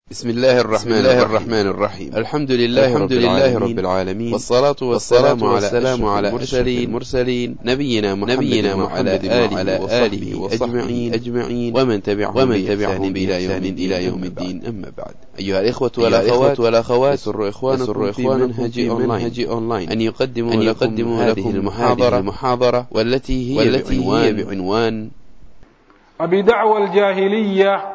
بسم الله الرحمن, الله الرحمن الرحيم الحمد لله, الحمد رب, لله العالمين رب العالمين والصلاة والسلام, والسلام على أشرف المرسلين نبينا محمد, نبينا محمد وعلى آله وصحبه أجمعين ومن تبعهم ومن تبعهم إلى يوم إلى يوم الدين أما بعد أيها الإخوة والأخوات والأخوات يسر إخوانكم في منهج منهج أونلاين أن يقدموا أن يقدموا لكم المحاضرة المحاضرة والتي هي والتي هي بعنوان أبي دعوى الجاهلية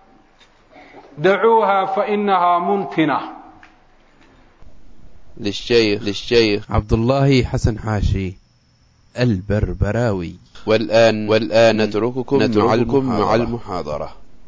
دعوها فإنها منتنة للشيخ للشيخ عبد الله حسن حاشي البربراوي والآن والآن نترككم نترككم مع المحاضرة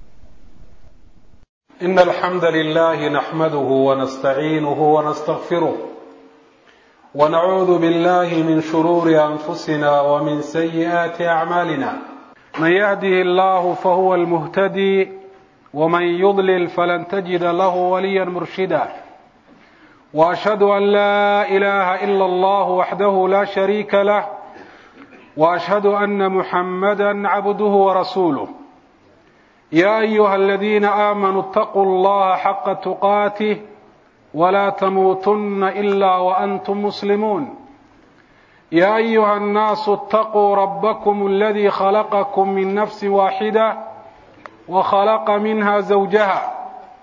إن الحمد لله نحمده ونستعينه ونستغفره ونعوذ بالله من شرور أنفسنا ومن سيئات أعمالنا من يهده الله فهو المهتدي ومن يضلل فلن تجد له وليا مرشدا واشهد ان لا اله الا الله وحده لا شريك له واشهد ان محمدا عبده ورسوله يا ايها الذين امنوا اتقوا الله حق تقاته ولا تموتن الا وانتم مسلمون يا ايها الناس اتقوا ربكم الذي خلقكم من نفس واحده وخلق منها زوجها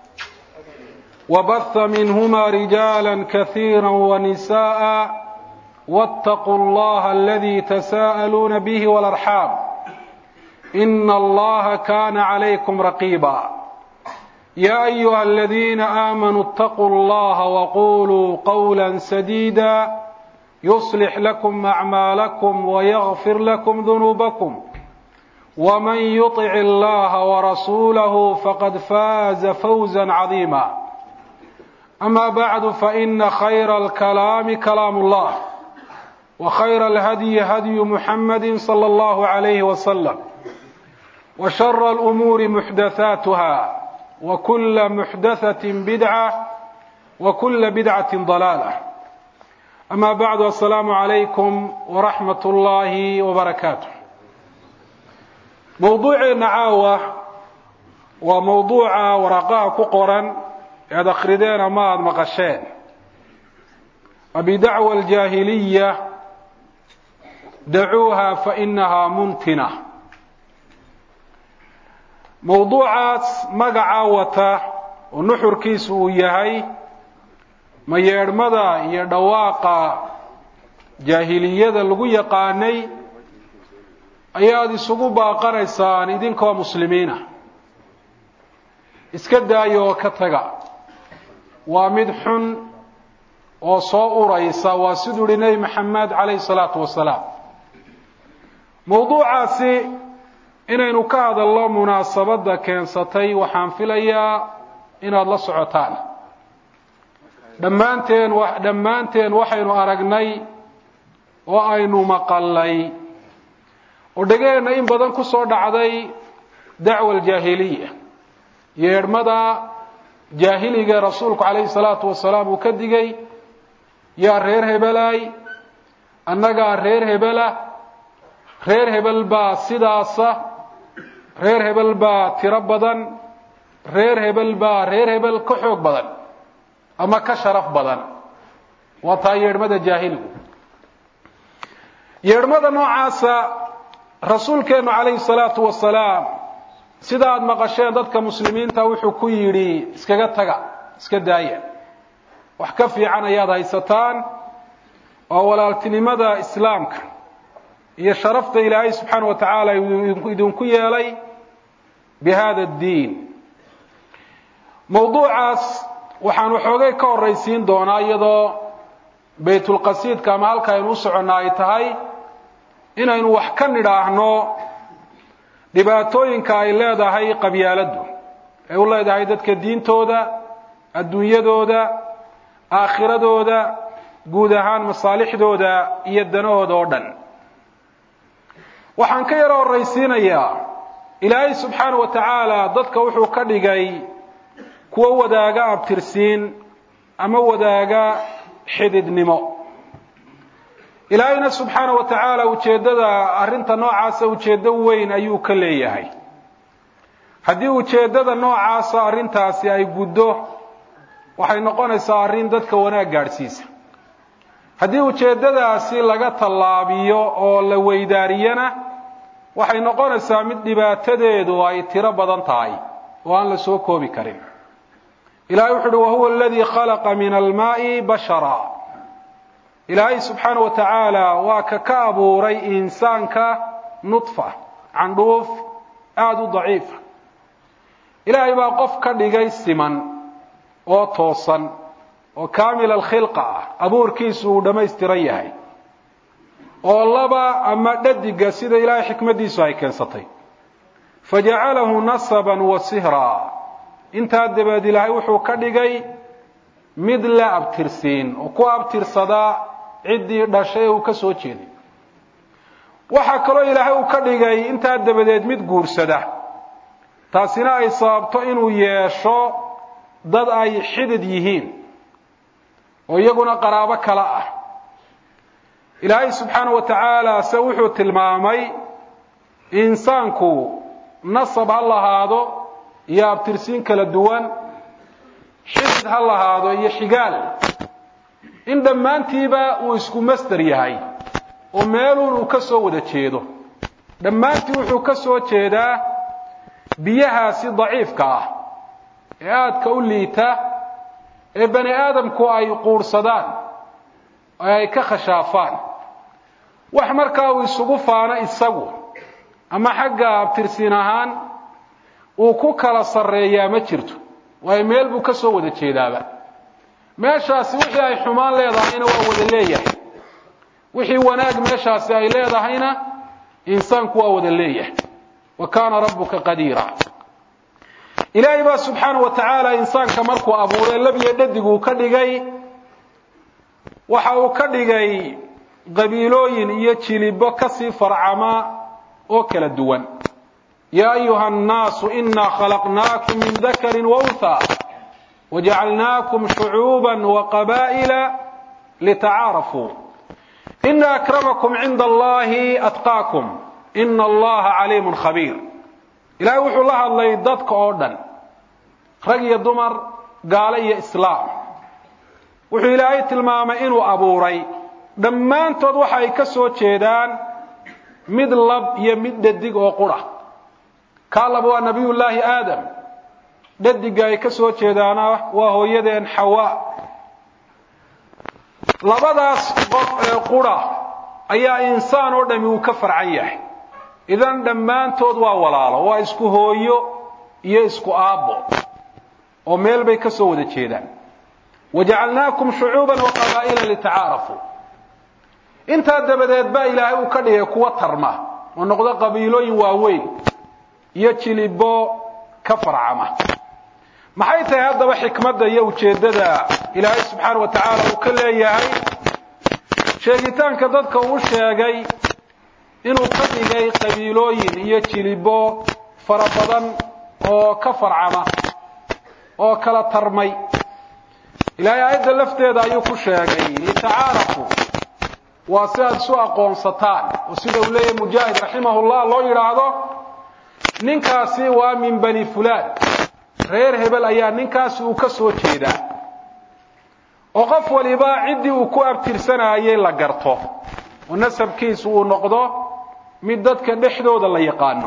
وبث منهما رجالا كثيرا ونساء واتقوا الله الذي تساءلون به والارحام ان الله كان عليكم رقيبا يا ايها الذين امنوا اتقوا الله وقولوا قولا سديدا يصلح لكم اعمالكم ويغفر لكم ذنوبكم ومن يطع الله ورسوله فقد فاز فوزا عظيما اما بعد فان خير الكلام كلام الله وخير الهدي هدي محمد صلى الله عليه وسلم وشر الامور محدثاتها وكل محدثه بدعه وكل بدعه ضلاله اما بعد السلام عليكم ورحمه الله وبركاته mowduuceenna caawa waa mowduuca waraaqaha ku qoran ead akrideen ama aada maqasheen abidacwa aljaahiliya dacuuha fa inahaa muntina mowduucaas magaca wata oo nuxurkiisu uu yahay mayeedhmada iyo dhawaaqa jaahiliyada lagu yaqaanay ayaad isugu baaqanaysaan idinkoo muslimiina iska daayo oo ka taga waa mid xun oo soo uraysa waa siduu yihi nebi maxamed calayhi salaatu wasalaam mowduucaasi inaynu ka hadalno munaasabadda keensatay waxaan filayaa inaad la socotaan dhammaanteen dhammaanteen waxaynu aragnay oo aynu maqalnay oo dhegeenna in badan ku soo dhacday dacwa aljaahiliya yeedhmada jaahiliga rasuulku calayhi salaatu wasalaam uu ka digay yaa reer hebelaay annagaa reer hebela reer hebel baa sidaasa reer hebel baa tiro badan reer hebel baa reer hebel ka xoog badan ama ka sharaf badan waa taa yeedhmada jaahiligu yeedhmada noocaasa rasuulkeennu calayhi salaatu wasalaam sida aada maqasheen dadka muslimiinta wuxuu ku yidhi iskaga taga iska daaya wax ka fiican ayaad haysataan oo walaaltinimada islaamka iyo sharafta ilaahay subxaana wa tacaala idinku yeelay bi hada addiin mowduucaas waxaan waxoogay ka horraysiin doonaa iyadoo baytulqasiidka ama halka aynu u soconnaa ay tahay inaynu wax ka nidhaahno dhibaatooyinka ay leedahay qabyaaladdu ay u leedahay dadka diintooda adduunyadooda aakhiradooda guud ahaan masaalixdooda iyo danahooda oo dhan waxaan ka yaro horraysiinayaa ilaahay subxaana wa tacaala dadka wuxuu ka dhigay kuwo wadaaga abtirsiin ama wadaaga xididnimo ilaahayna subxaana wa tacaala ujeeddada arrinta noocaasa ujeeddo weyn ayuu ka leeyahay haddii ujeeddada noocaasa arrintaasi ay guddo waxay noqonaysaa arrin dadka wanaag gaadhsiisa haddii ujeeddadaasi laga tallaabiyo oo la weydaariyana waxay noqonaysaa mid dhibaatadeedu ay tiro badan tahay oo aan la soo koobi karin ilahay wuxu uhi wahuwa aladii khalaqa min almaa'i bashara ilaahay subxaana wa tacaala waa ka ka abuuray insaanka nudfa candhuuf aada u daciifa ilaahay baa qof ka dhigay siman oo toosan oo kaamil alkhilqa ah abuurkiisu uu dhammaystiran yahay oo laba ama dhadiga sida ilaahay xikmaddiisu ay keensatay fajacalahu nasaban wa sihraa intaa dabeed ilaahay wuxuu ka dhigay mid la abtirsiin oo ku abtirsadaa ciddii dhashay ee uu ka soo jeeday waxaa kaloo ilaahay uu ka dhigay intaa dabadeed mid guursada taasina ay sababto inuu yeesho dad ay xidid yihiin oo iyaguna qaraabo kale ah ilaahay subxaana wa tacaala se wuxuu tilmaamay insaanku nasab ha lahaado iyo abtirsiin kala duwan xidid ha lahaado iyo xigaal in dhammaantiiba uu isku masder yahay oo meeluun uu ka soo wada jeedo dhammaantii wuxuu ka soo jeedaa biyahaasi daciifka ah ee aadka u liita ee bani aadamku ay quurhsadaan ee ay ka khashaafaan wax markaa uu isugu faano isagu ama xagga abtirsiin ahaan uu ku kala sarreeyaa ma jirto waayo meel buu ka soo wada jeedaaba meeshaasi wixii ay xumaan leedahayna waa wada leeyahay wixii wanaag meeshaasi ay leedahayna insaanku waa wada leeyahay wa kaana rabbuka qadiira ilaahay baa subxaana wa tacaala insaanka markuu abuuray labiyo dhadiguu ka dhigay waxa uu ka dhigay qabiilooyin iyo jilibo kasii farcama oo kala duwan yaa ayuha annaasu inaa khalaqnaakum min dakari waunha wajacalnaakum shucuuba waqabaa'ila litacaarafuu ina akramakum cinda allahi atqaakum ina allaha caliimun khabiir ilaahay wuxuu la hadlay dadka oo dhan rag iyo dumar gaalo iyo islaam wuxuu ilaahay tilmaamay inuu abuuray dhammaantood waxa ay ka soo jeedaan mid lab iyo mid dhadig oo qura kaa laba waa nabiyullaahi aadam dhadiga ay ka soo jeedaana waa hooyadeen xawaa labadaas qof ee qura ayaa insaan oo dhami uu ka farcan yahay idan dhammaantood waa walaalo waa isku hooyo iyo isku aabbo oo meel bay ka soo wada jeedaan wajacalnaakum shucuuban wa qabaa'ila litacaarafuu intaa dabadeed baa ilaahay uu ka dhigay kuwa tarma oo noqdo qabiilooyin waaweyn iyo jilibo ka farcama maxay tahay haddaba xikmadda iyo ujeeddada ilaahay subxaana wa tacaala uu ka leeyahay sheegitaanka dadka uu sheegay inuu ka dhigay qabiilooyin iyo jilibo fara badan oo ka farcama oo kala tarmay ilaahay aayadda lafteeda ayuu ku sheegay litacaarafuu waa si aad isu aqoonsataan oo sida uu leeyahay mujaahid raximahullah loo yidhaahdo ninkaasi waa min bani fulaan reer hebel ayaa ninkaasi uu ka soo jeedaa oo qof waliba ciddii uu ku abtirsanayay la garto oo nasabkiisu uu noqdo mid dadka dhexdooda la yaqaano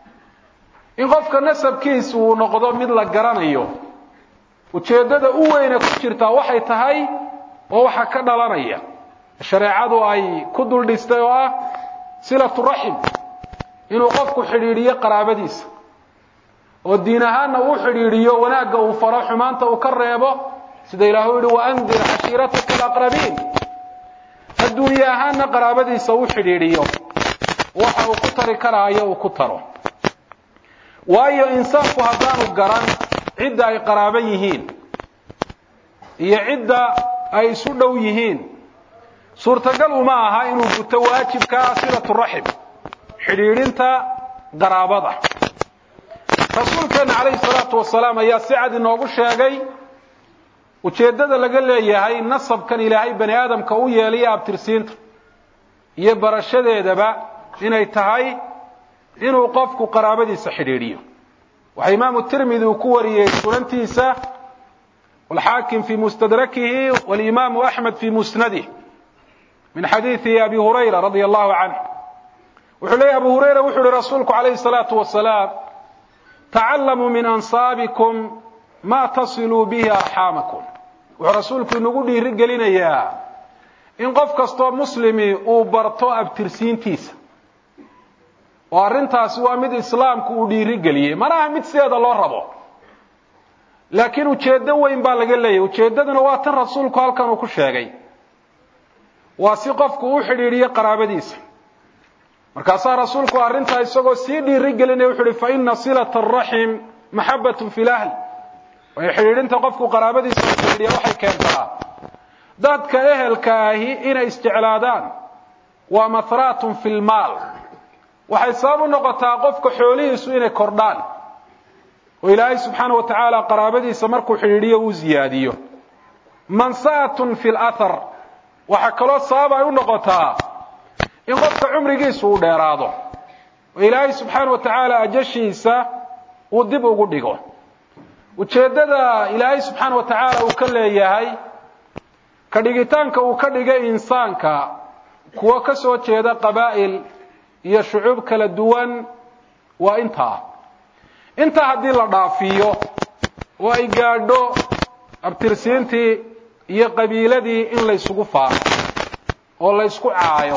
in qofka nasabkiisu uu noqdo mid la garanayo ujeeddada u weyne ku jirtaa waxay tahay oo waxa ka dhalanaya shareecadu ay ku dul dhistay oo ah silatu raxim inuu qofku xidhiidhiyo qaraabadiisa oo diin ahaanna uu xidhiidhiyo wanaagga uu faro xumaanta uu ka reebo sida ilaahu yihi waandir cashiirataka alaqrabiin adduunye ahaanna qaraabadiisa uu xidhiidhiyo waxa uu ku tari karaayo uu ku taro waayo insaanku haddaanu garan cidda ay qaraaban yihiin iyo cidda ay isu dhow yihiin suurtagal uma aha inuu guto waajibkaa silatu raxim xidhiidhinta qaraabada rasuulkeena calayhi salaatu wasalaam ayaa si cad inoogu sheegay ujeeddada laga leeyahay nasabkan ilaahay bani aadamka u yeelaya abtirsiinta iyo barashadeedaba inay tahay inuu qofku qaraabadiisa xidhiidhiyo waxaa imaamu tirmidi uu ku wariyey sunantiisa walxaakim fii mustadrakihi walimaamu axmed fii musnadih min xadiidi abi hurayra radia allahu canh wuxuu leeyahy abu hurayra wuxuu uhi rasuulku calayhi salaatu wasalaam tacallamuu min ansaabikum ma tasiluu bihi arxaamakum wuxuu rasuulku inagu dhiiri gelinayaa in qof kastoo muslimi uu barto abtirsiintiisa oo arrintaasi waa mid islaamku uu dhiiri geliyey manaha mid sideeda loo rabo laakiin ujeeddo weyn baa laga leeyahy ujeeddaduna waa tan rasuulku halkan uu ku sheegay waa si qofku u xidhiidhiyo qaraabadiisa markaasaa rasuulku arrintaa isagoo sii dhiiri gelinaya wuxu uhi fa ina silata araxim maxabatun fi lahl waayo xidhiidhinta qofku qaraabadiisa u xidhiidhiya waxay keentaa dadka ehelka ahi inay isjeclaadaan waa mahraatun fi lmaal waxay sabab u noqotaa qofka xoolihiisu inay kordhaan oo ilaahay subxaana wa tacaala qaraabadiisa markuu xidhiidhiyo uu ziyaadiyo mansa'atun fi lathar waxaa kaloo sabab ay u noqotaa in qofka cumrigiisu uu dheeraado oo ilaahay subxaana wa tacaala ajashiisa uu dib ugu dhigo ujeeddada ilaahay subxaana wa tacaala uu ka leeyahay ka dhigitaanka uu ka dhigay insaanka kuwo ka soo jeeda qabaa'il iyo shucuub kala duwan waa intaa intaa haddii la dhaafiyo oo ay gaadho abtirsiintii iyo qabiiladii in laysugu faano oo laysku caayo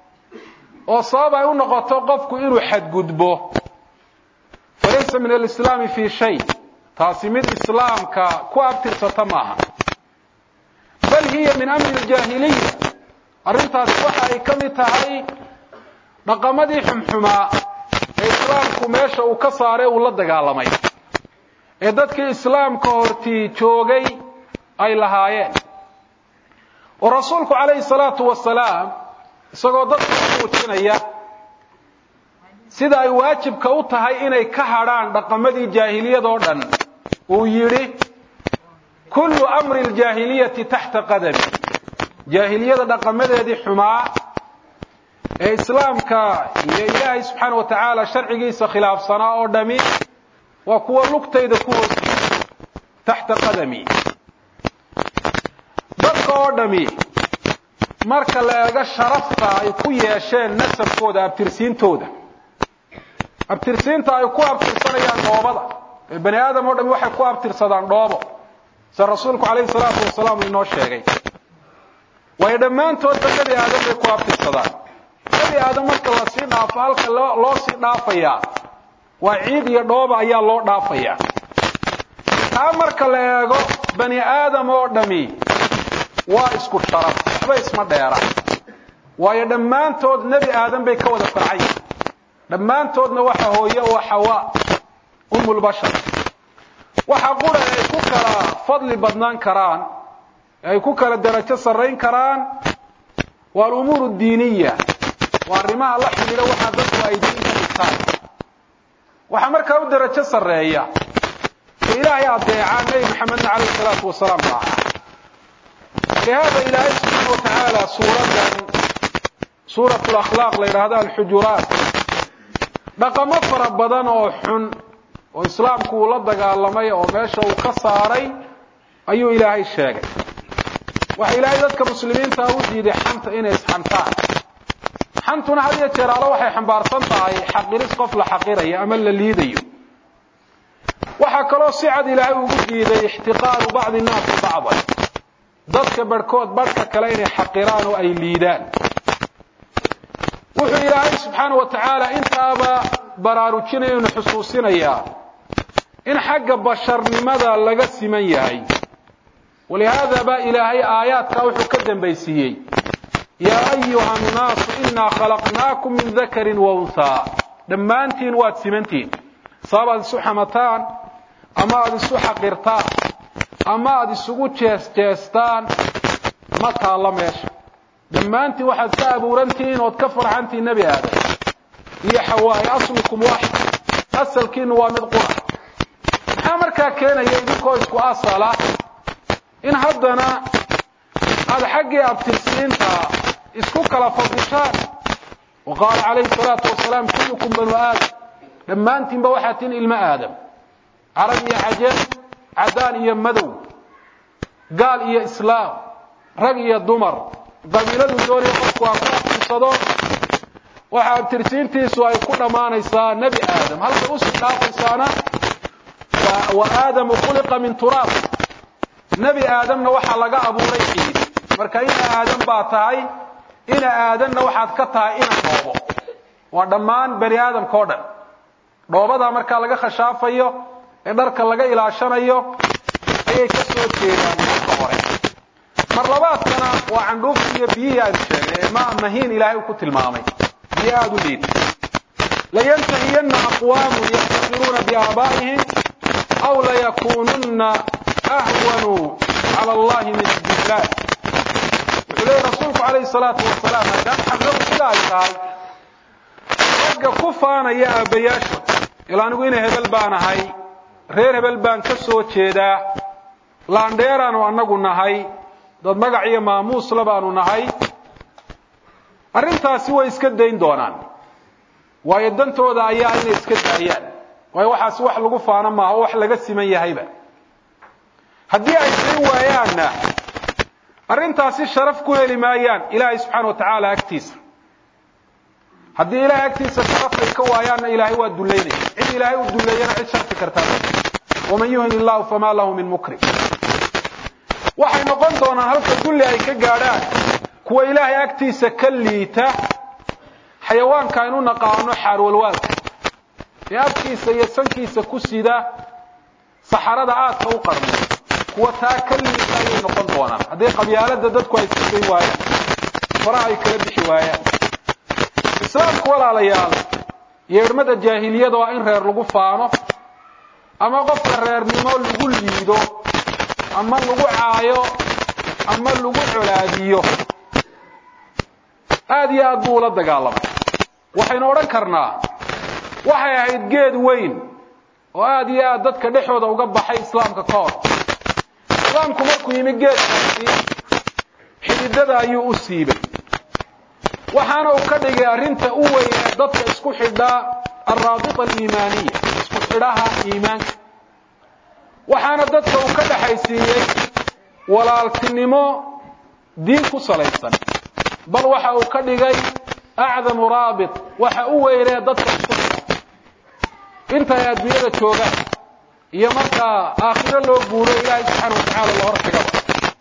oo sabab ay u noqoto qofku inuu xadgudbo falaysa min alislaami fii shay taasi mid islaamka ku abtirsata maaha bal hiya min amri aljaahiliya arrintaasi waxa ay ka mid tahay dhaqamadii xumxumaa ee islaamku meesha uu ka saaray uu la dagaalamay ee dadkii islaamka hortii joogay ay lahaayeen oo rasuulku calayhi salaatu wasalaam isagoo dadka u muujinaya sida ay waajibka u tahay inay ka hadrhaan dhaqamadii jaahiliyadoo dhan uu yidhi kullu amri aljaahiliyati taxta qadami jaahiliyada dhaqamadeedii xumaa ee islaamka iyo ilaahay subxaana wa tacaala sharcigiisa khilaafsanaa oo dhami waa kuwa lugtayda ku hoos taxta qadami dadka oo dhami marka la eego sharafta ay ku yeesheen nasabkooda abtirsiintooda abtirsiinta ay ku abtirsanayaan dhoobada ee bani aadam oo dhami waxay ku abtirsadaan dhoobo sida rasuulku calayhi salaatu wasalaam inoo sheegay waayo dhammaantoodba nebi aadam bay ku abtirsadaan nebi aadam marka lasii dhaafo halka loo sii dhaafayaa waa ciid iyo dhooba ayaa loo dhaafayaa taa marka la eego bani aadam oo dhami waa isku sharaf waxba isma dheera waayo dhammaantood nebi aadam bay ka wada farcay dhammaantoodna waxa hooye oo xawa umulbashar waxa qura ay ku kala fadli badnaan karaan ay ku kala darajo sarrayn karaan waa alumuur diiniya waa arrimaha la xidhiidha waxaa dadku ay diinka dhigtaan waxaa markaa u darajo sarreeya ka ilaahay adeecaa nebi maxamedna calayhi salaatu wasalaam raaca lihaada ilaahay subxaana wa tacaala suuradan suurat lakhlaaq la yidhaahdo alxujuraat dhaqamo fara badan oo xun oo islaamku uu la dagaalamay oo meesha uu ka saaray ayuu ilaahay sheegay waxa ilaahay dadka muslimiinta u diiday xanta inay isxantaan xantuna had iyo jeer alle waxay xambaarsan tahay xaqiris qof la xaqirayo ama la liidayo waxaa kaloo si cad ilaahay ugu diiday ixtiqaaru bacdi nnaasi bacdan dadka barhkood barhka kale inay xaqiraan oo ay liidaan wuxuu ilaahay subxaana wa tacaala intaaba baraarujinaya inu xusuusinayaa in xagga basharnimada laga siman yahay walihaada baa ilaahay aayaadkaa wuxuu ka dambaysiiyey yaa ayuha annaasu inaa khalaqnaakum min dakarin wa unhaa dhammaantiin waad simantihin sabab aad isu xamataan ama aada isu xaqirtaan ama aada isugu jees jeestaan ma taalla meesha dhammaantiin waxaad ka abuurantihiin ood ka farxantihiin nebi aadam iyo xawaaye aslukum waaxid asalkiinu waa mid qura maxaa markaa keenaya idinkoo isku asala in haddana aada xaggii abtirsiinta isku kala fadishaan wa qaala calayhi salaatu wasalaam kullukum banu aadam dhammaantiinba waxaa tihin ilmo aadam carab iyo cajab caddaan iyo madow gaal iyo islaam rag iyo dumar qabiiladu doonaya qofku ha ku abtirsado waxa abtirsiintiisu ay ku dhammaanaysaa nebi aadam halkay usii dhaafaysaana wa aadamu khuliqa min turaab nebi aadamna waxaa laga abuuray ciid marka ina aadam baa tahay ina aadanna waxaad ka tahay ina dhoobo waa dhammaan bani aadamka o dhan dhoobadaa markaa laga khashaafayo ee dharka laga ilaashanayo ayay ka soo jeedaan marka hore mar labaadkana waa candhuufti iyo biyihii aanu sheegnay ee ma mahiin ilaahay uu ku tilmaamay biyo aada u liid layantahiyanna aqwaamun yaftakiruuna biaabaa'ihim aw layakununna ahwanu cala allahi min addihlaal wuxuu leeyay rasuulku calayhi salaatu wasalaam maadaama xaqadu sida ay tahay ragga ku faanaya aabbayaashood ila anigu ina hebel baan ahay reer hebel baan ka soo jeedaa laandheeraanu annagu nahay dad magac iyo maamuusla baanu nahay arrintaasi way iska dayn doonaan waayo dantooda ayaa inay iska daayaan waayo waxaasi wax lagu faano maaha oo wax laga siman yahayba haddii ay dayn waayaanna arrintaasi sharaf ku heli maayaan ilaahay subxaana wa tacaala agtiisa haddii ilahay agtiisa sharaf ay ka waayaanna ilaahay waa dullaynaya cid ilaahay u dulleeyana cid sharfi kartaa waman yuhin illahu famaa lahu min mukrim waxay noqon doonaan halka dulli ay ka gaadhaan kuwa ilaahay agtiisa ka liita xayawaanka aynu naqaano xaarwalwaalka ee afkiisa iyo sankiisa ku sida saxarada aadka u qarmo kuwa taa ka liita ayay noqon doonaan haddii qabyaalada dadku ay sisayn waayaan faraha ay kala bixi waayaan islaamku walaalayaal yeedhmada jaahiliyada waa in reer lagu faano ama qofka reernimo lagu liido ama lagu caayo ama lagu colaadiyo aada iyo aad buu ula dagaalamay waxaynu odhan karnaa waxay ahayd geed weyn oo aada iyo aad dadka dhexooda uga baxay islaamka ka hor islaamku markuu yimi geedkaasi xididada ayuu u siibay waxaana uu ka dhigay arrinta u weyn ee dadka isku xidhaa alraabita aliimaaniya isku xidhaha iimaanka waxaana dadka uu ka dhexaysiiyey walaaltinimo diin ku salaysan bal waxa uu ka dhigay acdamu raabit waxa u weynee dadka isku xidha inta ay adduunyada joogaan iyo markaa aakhiro loo guuro ilaahay subxaana wa tacaala la hor xigaba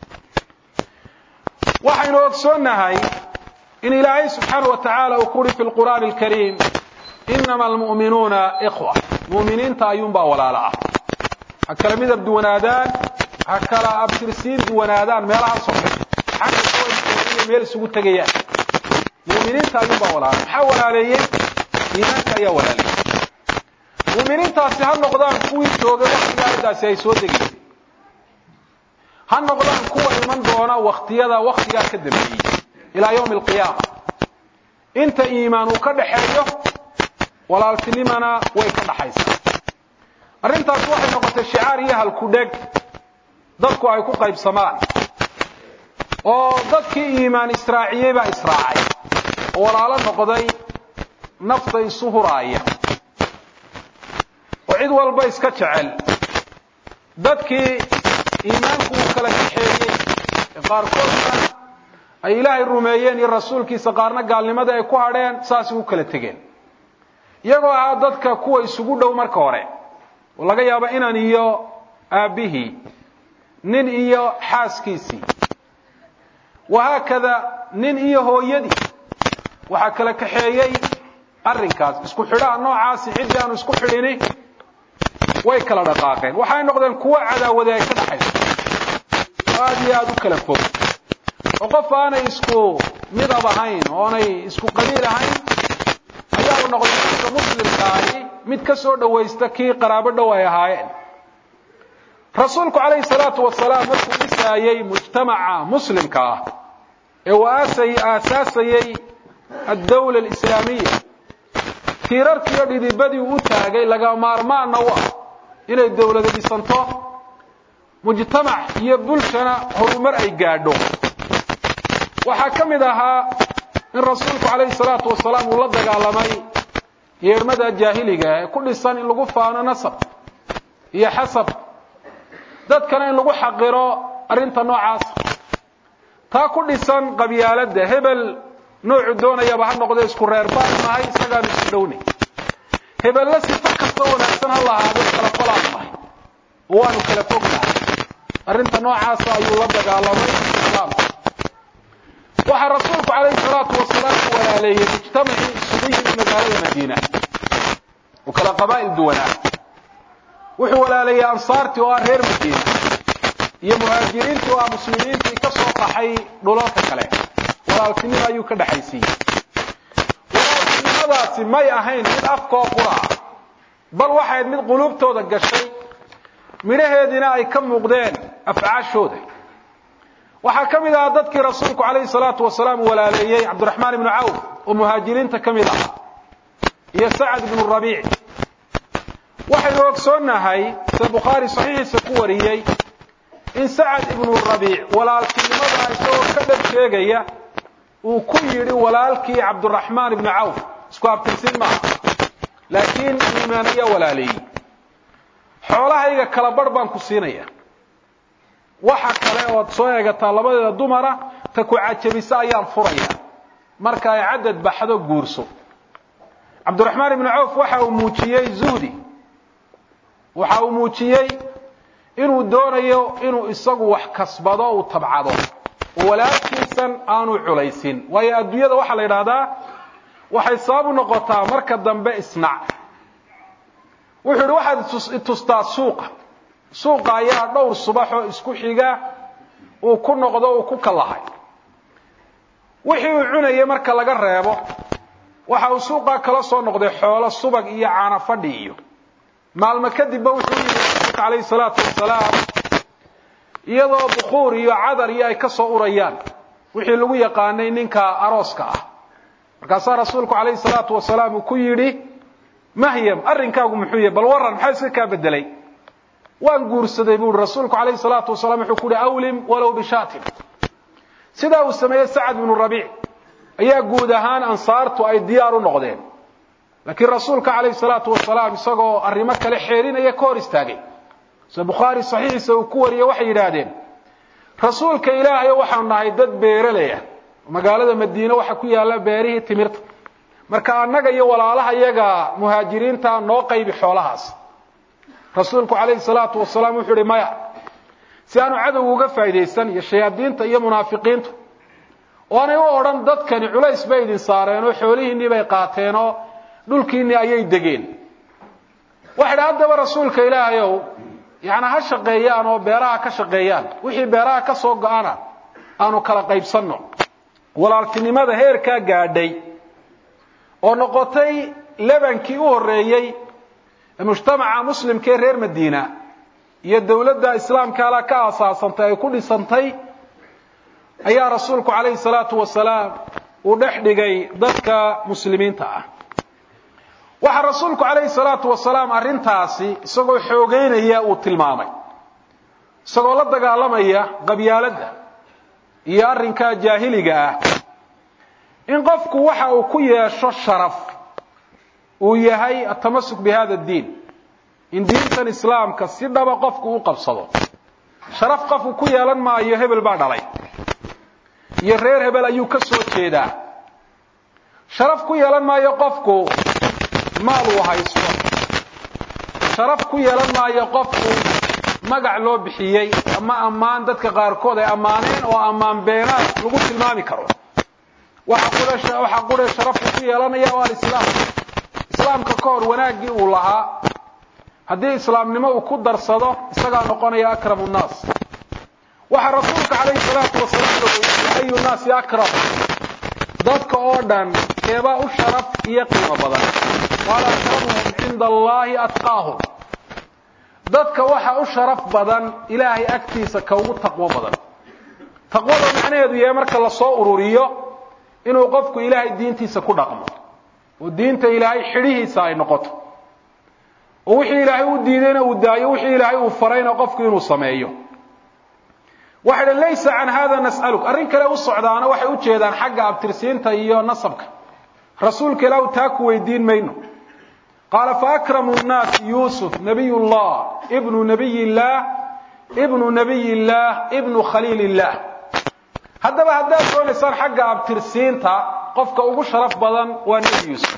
waxaynu ogsoonnahay in ilaahay subxaana wa tacaala uu ku uhi fi lqur'aani alkariim inama almu'minuuna ikhwa mu'miniinta ayuunbaa walaalo ah ha kala midab duwanaadaan ha kala abtirsiin duwanaadaan meelaha soxe xagga kawankooda meel isugu tegayaan mu'miniinta ayuunbaa walaalo maxaa walaaleeyey iimaanka ayaa walaaleeyey mu'miniintaasi ha noqdaan kuwii joogay waktiga aayaddaasi ay soo degaysay ha noqdaan kuwa iman doona waktiyada waktigaa ka dambeeyey ilaa yawmi alqiyaama inta iimaan uu ka dhaxeeyo walaaltinimana way ka dhaxaysaa arrintaas waxay noqotay shicaar iyo halkudheg dadku ay ku qaybsamaan oo dadkii iimaan israaciyey baa israacay oo walaalo noqday nafta isu huraaya oo cid walba iska jecel dadkii iimaanku uu kala kaxeeyey ee qaarkoodna ay ilaahay rumeeyeen iyo rasuulkiisa qaarna gaalnimada ay ku hadheen saas ugu kala tegeen iyagoo ahaa dadka kuwa isugu dhow marka hore oo laga yaabo inan iyo aabbihii nin iyo xaaskiisii wahaakada nin iyo hooyadii waxaa kala kaxeeyey arrinkaas isku xidhaha noocaasi ciddii aanu isku xidhini way kala dhaqaaqeen waxay noqdeen kuwo cadaawade ay ka dhaxayso oo aada iyo aada u kala fog oo qof aanay isku midab ahayn oonay isku qabiil ahayn ayaa u noqday dadka muslimkaahi mid ka soo dhawaysta kii qaraabo dhow ay ahaayeen rasuulku calayhi salaatu wasalaam markuu dhisaayey mujtamaca muslimka ah ee uu aasay aasaasayey addawla alislaamiya tiirarkiiyo dhidibadii uu u taagay laga maarmaanna u ah inay dawlada dhisanto mujtamac iyo bulshana horumar ay gaadho waxaa ka mid ahaa in rasuulku calayhi salaatu wasalaam uu la dagaalamay yeedhmada jaahiliga ee ku dhisan in lagu faano nasab iyo xasab dadkana in lagu xaqiro arrinta noocaasa taa ku dhisan qabyaaladda hebel noocu doonayaba ha noqdo isku reer baan nahay isagaanu isu dhownay hebelle sifo kasta wanaagsan ha lahaado kala qolaan nahay oo waanu kala fognahay arrinta noocaasa ayuu la dagaalamay islaamka waxaa rasuulku calayhi salaatu wasalaam u walaaleeyey mujtamacii isugu yimid magaalada madiina oo kala qabaa'il duwanaa wuxuu walaaleeyey ansaartii oo ah reer madiina iyo muhaajiriintii oo ah muslimiintii ka soo qaxay dhulalka kale walaaltinimo ayuu ka dhexaysiiyey walaaltinimadaasi may ahayn mid afkoo qura ah bal waxayd mid quluubtooda gashay midhaheediina ay ka muuqdeen afcaashooda waxaa ka mid ahaa dadkii rasuulku calayhi salaatu wasalaam walaaleeyey cabdiraxmaan ibnu cawf oo muhaajiriinta ka mid ah iyo sacad ibnu rabiic waxaynu ogsoonnahay sida bukhaari saxiixiisa ku wariyey in sacad ibnu rabiic walaaltinimada isagoo ka dhab sheegaya uu ku yidhi walaalkii cabdiraxmaan ibnu cawf isku abtirsin maaha laakiin iimaan ayaa walaaleeyey xoolahayga kala barh baan ku siinaya waxa kale ood soo eegataa labadeeda dumara ta ku cajabisa ayaan furaya marka ay cadad baxdo guurso cabdiraxmaan ibnu cawf waxa uu muujiyey zuhdi waxa uu muujiyey inuu doonayo inuu isagu wax kasbado uu tabcado oo walaalkiisan aanu culaysin waayo adduunyada waxaa la yidhaahdaa waxay sabab u noqotaa marka dambe isnac wuxuu yidhi waxaad itustaa suuqa suuqa ayaa dhowr subaxoo isku xiga uu ku noqdo uu ku kallahay wixii uu cunayay marka laga reebo waxa uu suuqaa kala soo noqday xoolo subag iyo caana fadhi iyo maalmo kadibba wuxuu yidhi rasuulka calayhi salaatu wasalaam iyadoo bukuur iyo cadar iyo ay ka soo urayaan wixii lagu yaqaanay ninka arooska ah markaasaa rasuulku calayhi salaatu wasalaam uu ku yidhi mahyam arrinkaagu muxuu yahay bal warran maxaa iska kaa bedelay waan guursaday buu ihi rasuulku calayhi salaatu wasalaam wuxuu ku yihi awlim walow bishaatin sidaa uu sameeyey sacad ibnu rabiic ayaa guud ahaan ansaartu ay diyaar u noqdeen laakiin rasuulka calayhi salaatu wasalaam isagoo arrimo kale xeerinaya ka hor istaagay sida bukhaari saxiixiisa uu ku wariyey waxay yidhaahdeen rasuulka ilaahayo waxaanu nahay dad beeraley ah magaalada madiine waxa ku yaalla beerihii timirta marka annaga iyo walaalaha iyaga muhaajiriinta noo qaybi xoolahaas rasuulku calayhi salaatu wasalaam wuxuu ihi maya si aanu cadowga uga faa'iidaysan iyo shayaadiinta iyo munaafiqiintu oo aanay u odhan dadkani culays bay idin saareen oo xoolihiinnii bay qaateen oo dhulkiinnii ayay degeen waxay idhi haddaba rasuulka ilaahayow yacnaa ha shaqeeyaan oo beeraha ka shaqeeyaan wixii beeraha ka soo go-ana aanu kala qaybsanno walaaltinimada heerkaa gaadhay oo noqotay lebankii u horreeyey ee mujtamaca muslimkaee reer madiina iyo dowladda islaamka ala ka aasaasantay ay ku dhisantay ayaa rasuulku calayhi salaatu wasalaam uu dhex dhigay dadka muslimiinta ah waxaa rasuulku calayhi salaatu wasalaam arrintaasi isagoo xoogeynaya uu tilmaamay isagoo la dagaalamaya qabyaaladda iyo arrinkaa jaahiliga ah in qofku waxa uu ku yeesho sharaf uu yahay atamasuk bi hada diin in diintan islaamka si dhaba qofku u qabsado sharaf qofku ku yeelan maayo hebel baa dhalay iyo reer hebel ayuu ka soo jeedaa sharaf ku yeelan maayo qofku maal uu haysto sharaf ku yeelan maayo qofku magac loo bixiyey ama ammaan dadka qaarkood ay ammaaneen oo ammaan beenaad lagu tilmaami karo waxa qure sharafku ku yeelanaya oo alislaam islaamka ka hor wanaaggii uu lahaa haddii islaamnimo uu ku darsado isagaa noqonaya akramu nnaas waxaa rasuulka calayhi salaatu wasalaam la weydiiyey ayu naasi akram dadka oo dhan keebaa u sharaf iyo qiimo badan qaala akramuhum cinda allahi atqaahum dadka waxa u sharaf badan ilaahay agtiisa ka ugu taqwo badan taqwada macnaheedu yahay marka lasoo ururiyo inuu qofku ilaahay diintiisa ku dhaqmo oo diinta ilaahay xidhihiisa ay noqoto oo wixii ilaahay u diidayna uu daayo wixii ilaahay uu farayna qofku inuu sameeyo waxay dhan laysa can hada nas'aluk arrin kale u socdaana waxay u jeedaan xagga abtirsiinta iyo nasabka rasuulka ilaahu taa ku weydiin mayno qaala faakramu nnaasi yuusuf nabiy llah ibnu nabiy illaah ibnu nabiy illaah ibnu khaliil illaah haddaba haddaad doonaysaan xagga abtirsiinta qofka ugu sharaf badan waa nebi yuusuf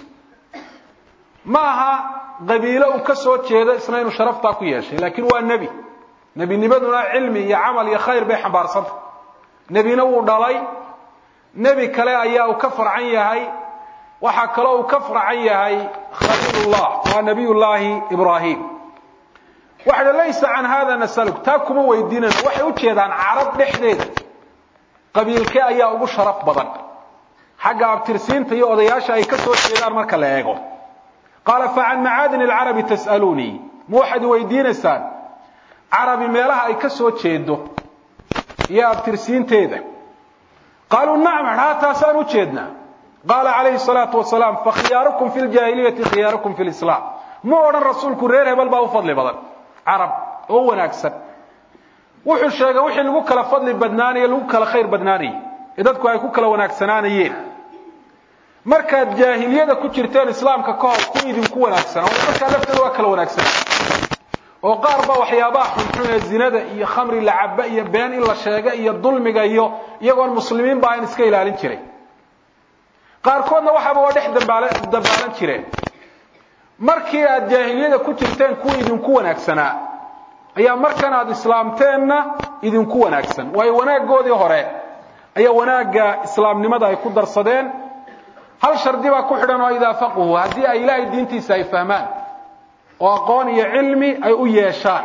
ma aha qabiilo uu ka soo jeedo isna inuu sharaftaa ku yeeshay laakiin waa nebi nebinimaduna cilmi iyo camal iyo khayr bay xambaarsanta nebina wuu dhalay nebi kale ayaa uu ka farcan yahay waxaa kaloo uu ka farcan yahay khaliilullah waa nabiyullaahi ibraahim waxa laysa can hada nasaluk taa kuma weydiinayno waxay u jeedaan carab dhexdeeda qabiilkee ayaa ugu sharaf badan xagga abtirsiinta iyo odayaasha ay ka soo jeedaan marka la eego qaala facan macaadin alcarabi tas'aluunii ma waxaad weydiinaysaan carabi meelaha ay ka soo jeedo iyo abtirsiinteeda qaaluu nacam haa taasaan u jeednaa qaala calayhi salaatu wasalaam fakhiyaarukum fi ljaahiliyati khiyaarukum fi lislaam ma odhan rasuulku reer hebel baa u fadli badan carab oo wanaagsan wuxuu sheegay wixii lagu kala fadli badnaanaye lagu kala khayr badnaanayay ee dadku ay ku kala wanaagsanaanayeen markaad jaahiliyada ku jirteen islaamka ka hor ku idinku wanaagsanaa oo markaa lafteeda waa kala wanaagsanaa oo qaar ba waxyaabaha xunxun ee zinada iyo khamri la caba iyo been in la sheega iyo dulmiga iyo iyagoon muslimiin ba ayn iska ilaalin jiray qaarkoodna waxaaba waa dhex dabaalan jireen markii aad jaahiliyada ku jirteen kuwa idinku wanaagsanaa ayaa markan aad islaamteenna idinku wanaagsan waayo wanaaggoodii hore ayaa wanaagga islaamnimada ay ku darsadeen hal shardi baa ku xidhan oo idaa faquhu haddii ay ilaahay diintiisa ay fahmaan oo aqoon iyo cilmi ay u yeeshaan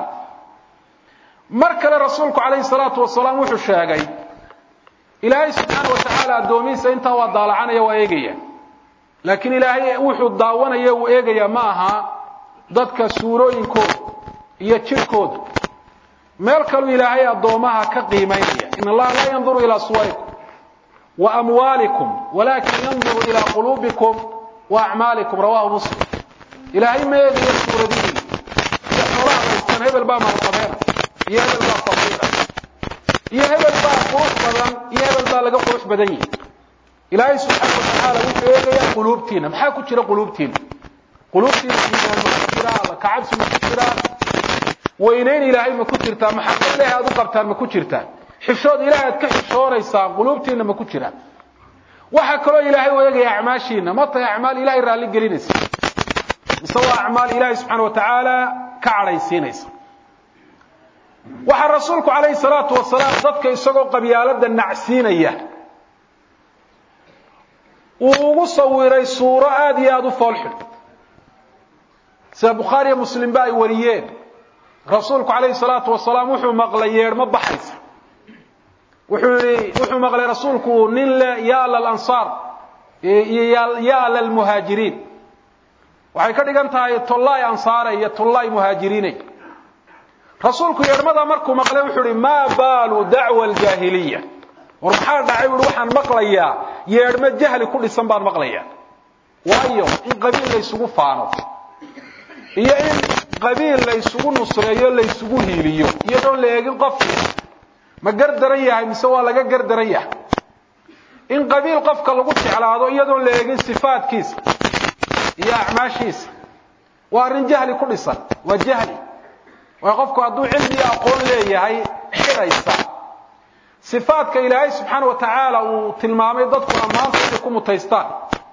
mar kale rasuulku calayhi salaatu wasalaam wuxuu sheegay ilaahay subxaana wa tacaala addoomihiisa intaa waa daalacanaya waa eegaya laakiin ilaahay wuxuu daawanaya uu eegaya ma aha dadka suurooyinkooda iyo jidhkooda meel kaluu ilaahay addoomaha ka qiimaynaya in allaha laa yanduru ilaa suwarikum wa amwaalikum walakin yanduru ilaa quluubikum wa acmaalikum rawahu muslim ilaahay ma eegayo suuradihiina iyo xoolaha haystaan hebel baa maalqabeena iyo hebel baa faqiira iyo hebel baa qurux badan iyo hebel baa laga qurux badan yihi ilaahay subxaana wa tacaala wuxuu eegayaa quluubtiina maxaa ku jira quluubtiina quluubtiina iimaan ma ku jiraa alla kacabsi ma ku jiraa weynayn ilaahay ma ku jirtaa maxabad ilaahay aad u qabtaan ma ku jirtaa xishood ilaahay aad ka xishoonaysaan quluubtiina ma ku jiraan waxaa kaloo ilaahay u eegaya acmaashiina ma tahay acmaal ilahay raalli gelinaysa mise waa acmaal ilaahay subxaana wa tacaala ka cadhaysiinaysa waxaa rasuulku calayhi salaatu wasalaam dadka isagoo qabyaalada nacsiinaya uu ugu sawiray suuro aada iyo aada u foolxun sida bukhaariyo muslimba ay wariyeen rasuulku calayhi salaatu wasalaam wuxuu maqlay yeedhmo baxaysa wuxuu yihi wuxuu maqlay rasuulku nin le ya lalansaar iyo ya lalmuhaajiriin waxay ka dhigan tahay tollaay ansaare iyo tollaay muhaajiriinay rasuulku yeedhmada markuu maqlay wuxuu ihi maa baalu dacwa aljaahiliya war maxaa dhacay buui waxaan maqlayaa yeedhmo jahli ku dhisan baan maqlayaa waayo in qabiil laysugu faano iyo in qabiil laysugu nusreeyo laysugu hiiliyo iyadoon la eegin qofki ma gardaran yahay mise waa laga gardaran yahay in qabiil qofka lagu jeclaado iyadoon la eegin sifaadkiisa iyo acmaashiisa waa arrin jahli ku dhisan waa jahli waayo qofku hadduu cilmi iyo aqoon leeyahay xidhaysa sifaadka ilaahay subxaana wa tacaala uu tilmaamay dadku ammaanta inay ku mutaystaan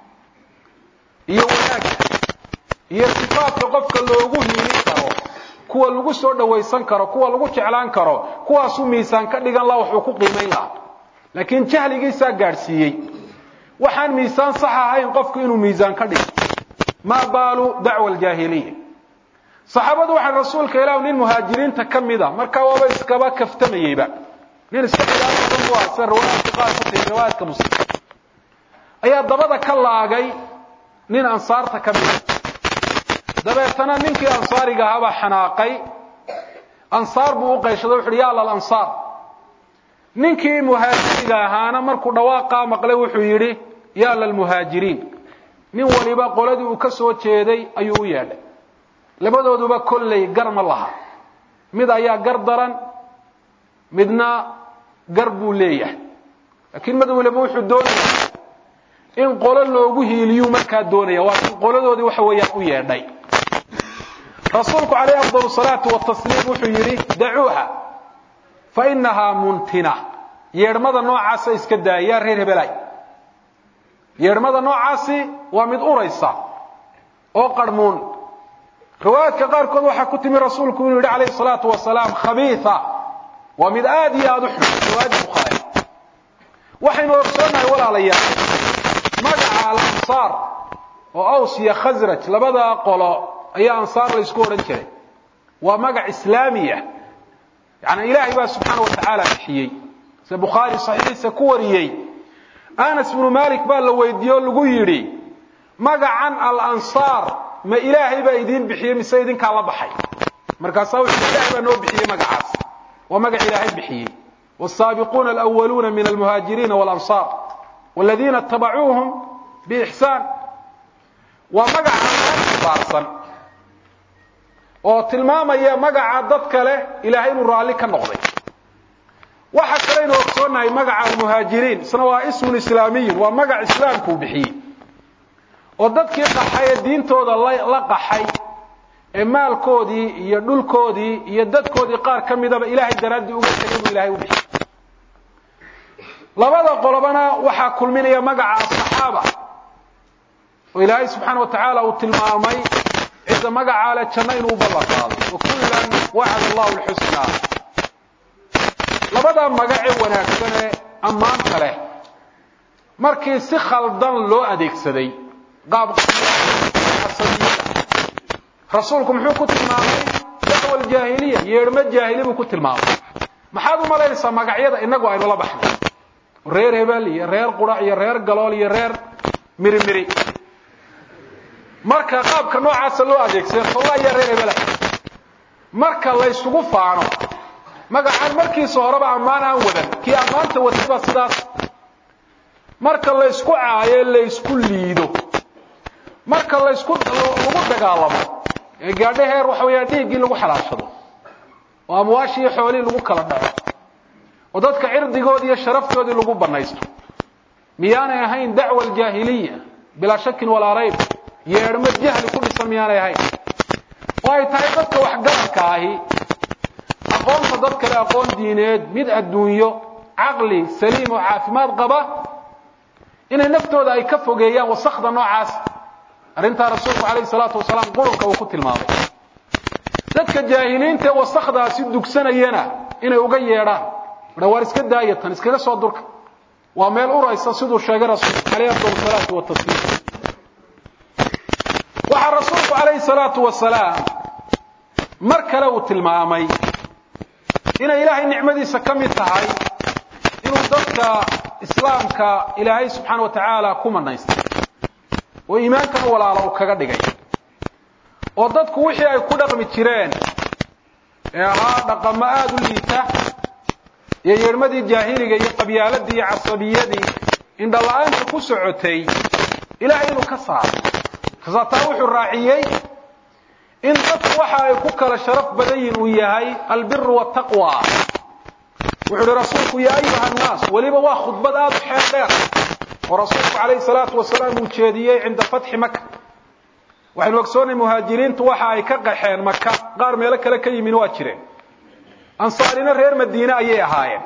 iyo wanaagga iyo sifaadka qofka loogu hiilin karo kuwa lagu soo dhawaysan karo kuwa lagu jeclaan karo kuwaasuu miisaan ka dhigan laha waxuu ku qiimayn lahaa laakiin jahligiisaa gaadhsiiyey waxaan miisaan sax ahayn qofku inuu miisaan ka dhigo maa baalu dacwa aljaahiliya saxaabadu waxay rasuulka ilaah nin muhaajiriinta ka mida markaa waaba iskaba kaftamayeyba nin iska xilaafsan bu ah sida riwaayaadka qaar ku tiri riwaayaadka muslim ayaa dabada ka laagay nin ansaarta ka mida dabeetana ninkii ansaariga ahaabaa xanaaqay ansaar buu u qayshaday wuxu uhi yaa lalansaar ninkii muhaajiriga ahaana markuu dhawaaqaa maqlay wuxuu yidhi yaa lalmuhaajiriin nin waliba qoladii uu ka soo jeeday ayuu u yeedhay labadooduba kolley gar ma laha mid ayaa gar daran midna gar buu leeyahay laakiin mid waliba wuxuu doonaya in qolo loogu hiiliyuu markaa doonaya waa in qoladoodii waxa weeyaan u yeedhay rasuulku calayhi afdal salaatu watasliim wuxuu yidhi dacuuha fa inahaa muntina yeedhmada noocaasa iska daaya yaa reer hebelay yeedhmada noocaasi waa mid uraysa oo qarhmuun riwaayaadka qaarkood waxaa ku timi rasuulku inuu yidhi calayhi salaatu wasalaam khabiisa waa mid aad iyo aada u xun riwaayadda bukhaari waxaynu ogsoonnahay walaalayaal magaca alansaar oo aws iyo khasraj labada qolo ayaa ansaar la ysku odhan jiray waa magac islaamiya yacni ilaahay baa subxaana wa tacaala bixiyey sida bukhaari saxiixiisa ku wariyey anas bnu malik baa la weydiiye oo lagu yidhi magacan alansaar ma ilaahay baa idiin bixiyey mise idinkaa la baxay markaasaa wuxuu ilahay baa noo bixiyey magacaas waa magac ilaahay bixiyey والسابقون الأولون من المهاجرين والأنصار والذين اتبعوهم بإحسان ومقع بارسا oo tilmaamaya magaca dadka leh ilaahay inuu raalli ka noqday waxa kale inuu ogsoonahay magaca almuhaajiriin isna waa ismun islaamiyun waa magac islaamkuu bixiyey oo dadkii qaxay ee diintooda la qaxay ee maalkoodii iyo dhulkoodii iyo dadkoodii qaar ka midaba ilaahay daraaddii uga tegay buu ilahay u bixiyey labada qolobana waxaa kulminaya magaca asaxaaba oo ilaahay subxaana wa tacaala uu tilmaamay cidda magacaa le janno inuu ballan qaado wa kullan wacada allahu lxusnaa labadaa magacee wanaagsan ee ammaanta leh markii si khaldan loo adeegsaday qaab rasuulku muxuu ku tilmaamay dacwa aljaahiliya yeedhmo jaahili buu ku tilmaamay maxaad u malaynaysaa magacyada innagu aynu la baxnay reer hebel iyo reer qurac iyo reer galool iyo reer mirimiri marka qaabka noocaasa loo adeegsada solla ayaa reer hebela marka laysugu faano magacaan markiisa horeba ammaan aan wadan kii ammaanta waday baa sidaas marka laysku caayo laysku liido marka laysku lagu dagaalamo ee gaadho heer waxa weeyaan dhiiggii lagu xalaashado oo amwaashii iyo xoolihii lagu kala dhaco oo dadka cirdigoodii iyo sharaftoodii lagu banaysto miyaanay ahayn dacwa aljaahiliya bilaa shakin walaa rayb yeedhmo jahli ku dhisan miyaanay ahayn oo ay tahay dadka waxgaradka ahi aqoonta dad kale aqoon diineed mid adduunyo caqli saliim oo caafimaad qaba inay naftooda ay ka fogeeyaan wasakda noocaas arrintaa rasuulku calayhi salaatu wasalaam qurunka uu ku tilmaamay dadka jaahiliinta ee wasakdaasi dugsanayana inay uga yeedhaan aa waar iska daaya tan iskaga soo durka waa meel uraysa siduu sheegay rasuulku calayhi afdal salaatu watasliim waxaa rasuulku calayhi salaatu wasalaam mar kale uu tilmaamay inay ilaahay nicmadiisa ka mid tahay inuu dadka islaamka ilaahay subxaana wa tacaala ku manaystay oo iimaankan walaala uu kaga dhigay oo dadku wixii ay ku dhaqmi jireen ee ahaa dhaqamo aada u liita iyo yeedhmadii jaahiliga iyo qabyaaladii iyo casabiyadii indhala-aanta ku socotay ilahay inuu ka saaro kasaataa wuxuu raaciyey in dadku waxa ay ku kala sharaf badan yihin uu yahay albiru wataqwa wuxuu uhi rasuulku yaa ayuha annaas weliba waa khudbad aada u xeel dheer oo rasuulku calayhi salaatu wasalaam uu jeediyey cinda fatxi maka waxaynu ogsoonay muhaajiriintu waxa ay ka qaxeen maka qaar meelo kale ka yimin waa jireen ansaarina reer madiine ayay ahaayeen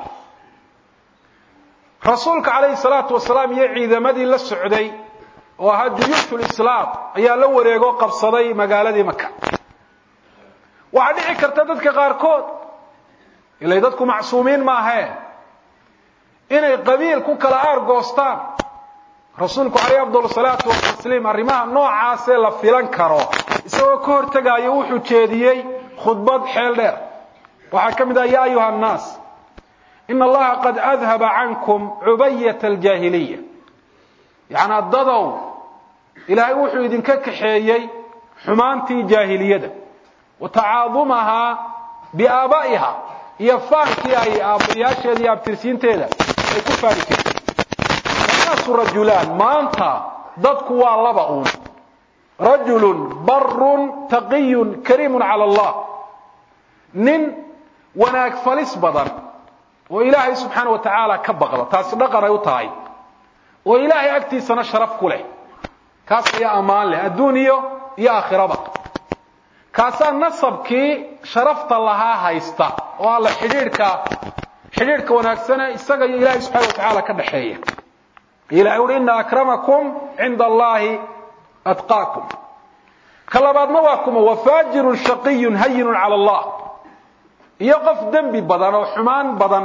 rasuulka calayhi salaatu wasalaam iyo ciidamadii la socday oo ahaa duyuushul islaam ayaa la wareegoo qabsaday magaaladii maka waxaa dhici karta dadka qaarkood ilay dadku macsuumiin maahee inay qabiil ku kala aargoostaan rasuulku calayhi afdal salaatu watasliim arrimaha noocaasee la filan karo isagoo ka hortegaayo wuxuu jeediyey khudbad xeel dheer waxaa ka mid ah ya ayuha annaas ina allaha qad adhaba cankum cubayata aljaahiliya yacnaa dadow ilaahay wuxuu idinka kaxeeyey xumaantii jaahiliyada wa tacaadumahaa biaabaa'iha iyo faankii ay aabbayaasheeda iyo abtirsiinteeda ay ku faani jirtay annaasu rajulaan maanta dadku waa laba uun rajulun barun taqiyun kariimun cala allah nin wanaag falis badan oo ilaahay subxaana wa tacaala ka baqda taasi dhaqan ay u tahay oo ilaahay agtiisana sharaf ku leh kaas ayaa ammaan leh adduun iyo iyo aakhiraba kaasaa nasabkii sharafta lahaa haysta oo alla xidhiidhka xidhiidhka wanaagsane isaga iyo ilaahay subxana watacaala ka dhaxeeya ilahay uhi ina akramakum cinda allahi atqaakum ka labaadna waa kuma wafaajirun shaqiyun hayinun cala allah iyo qof dembi badan oo xumaan badan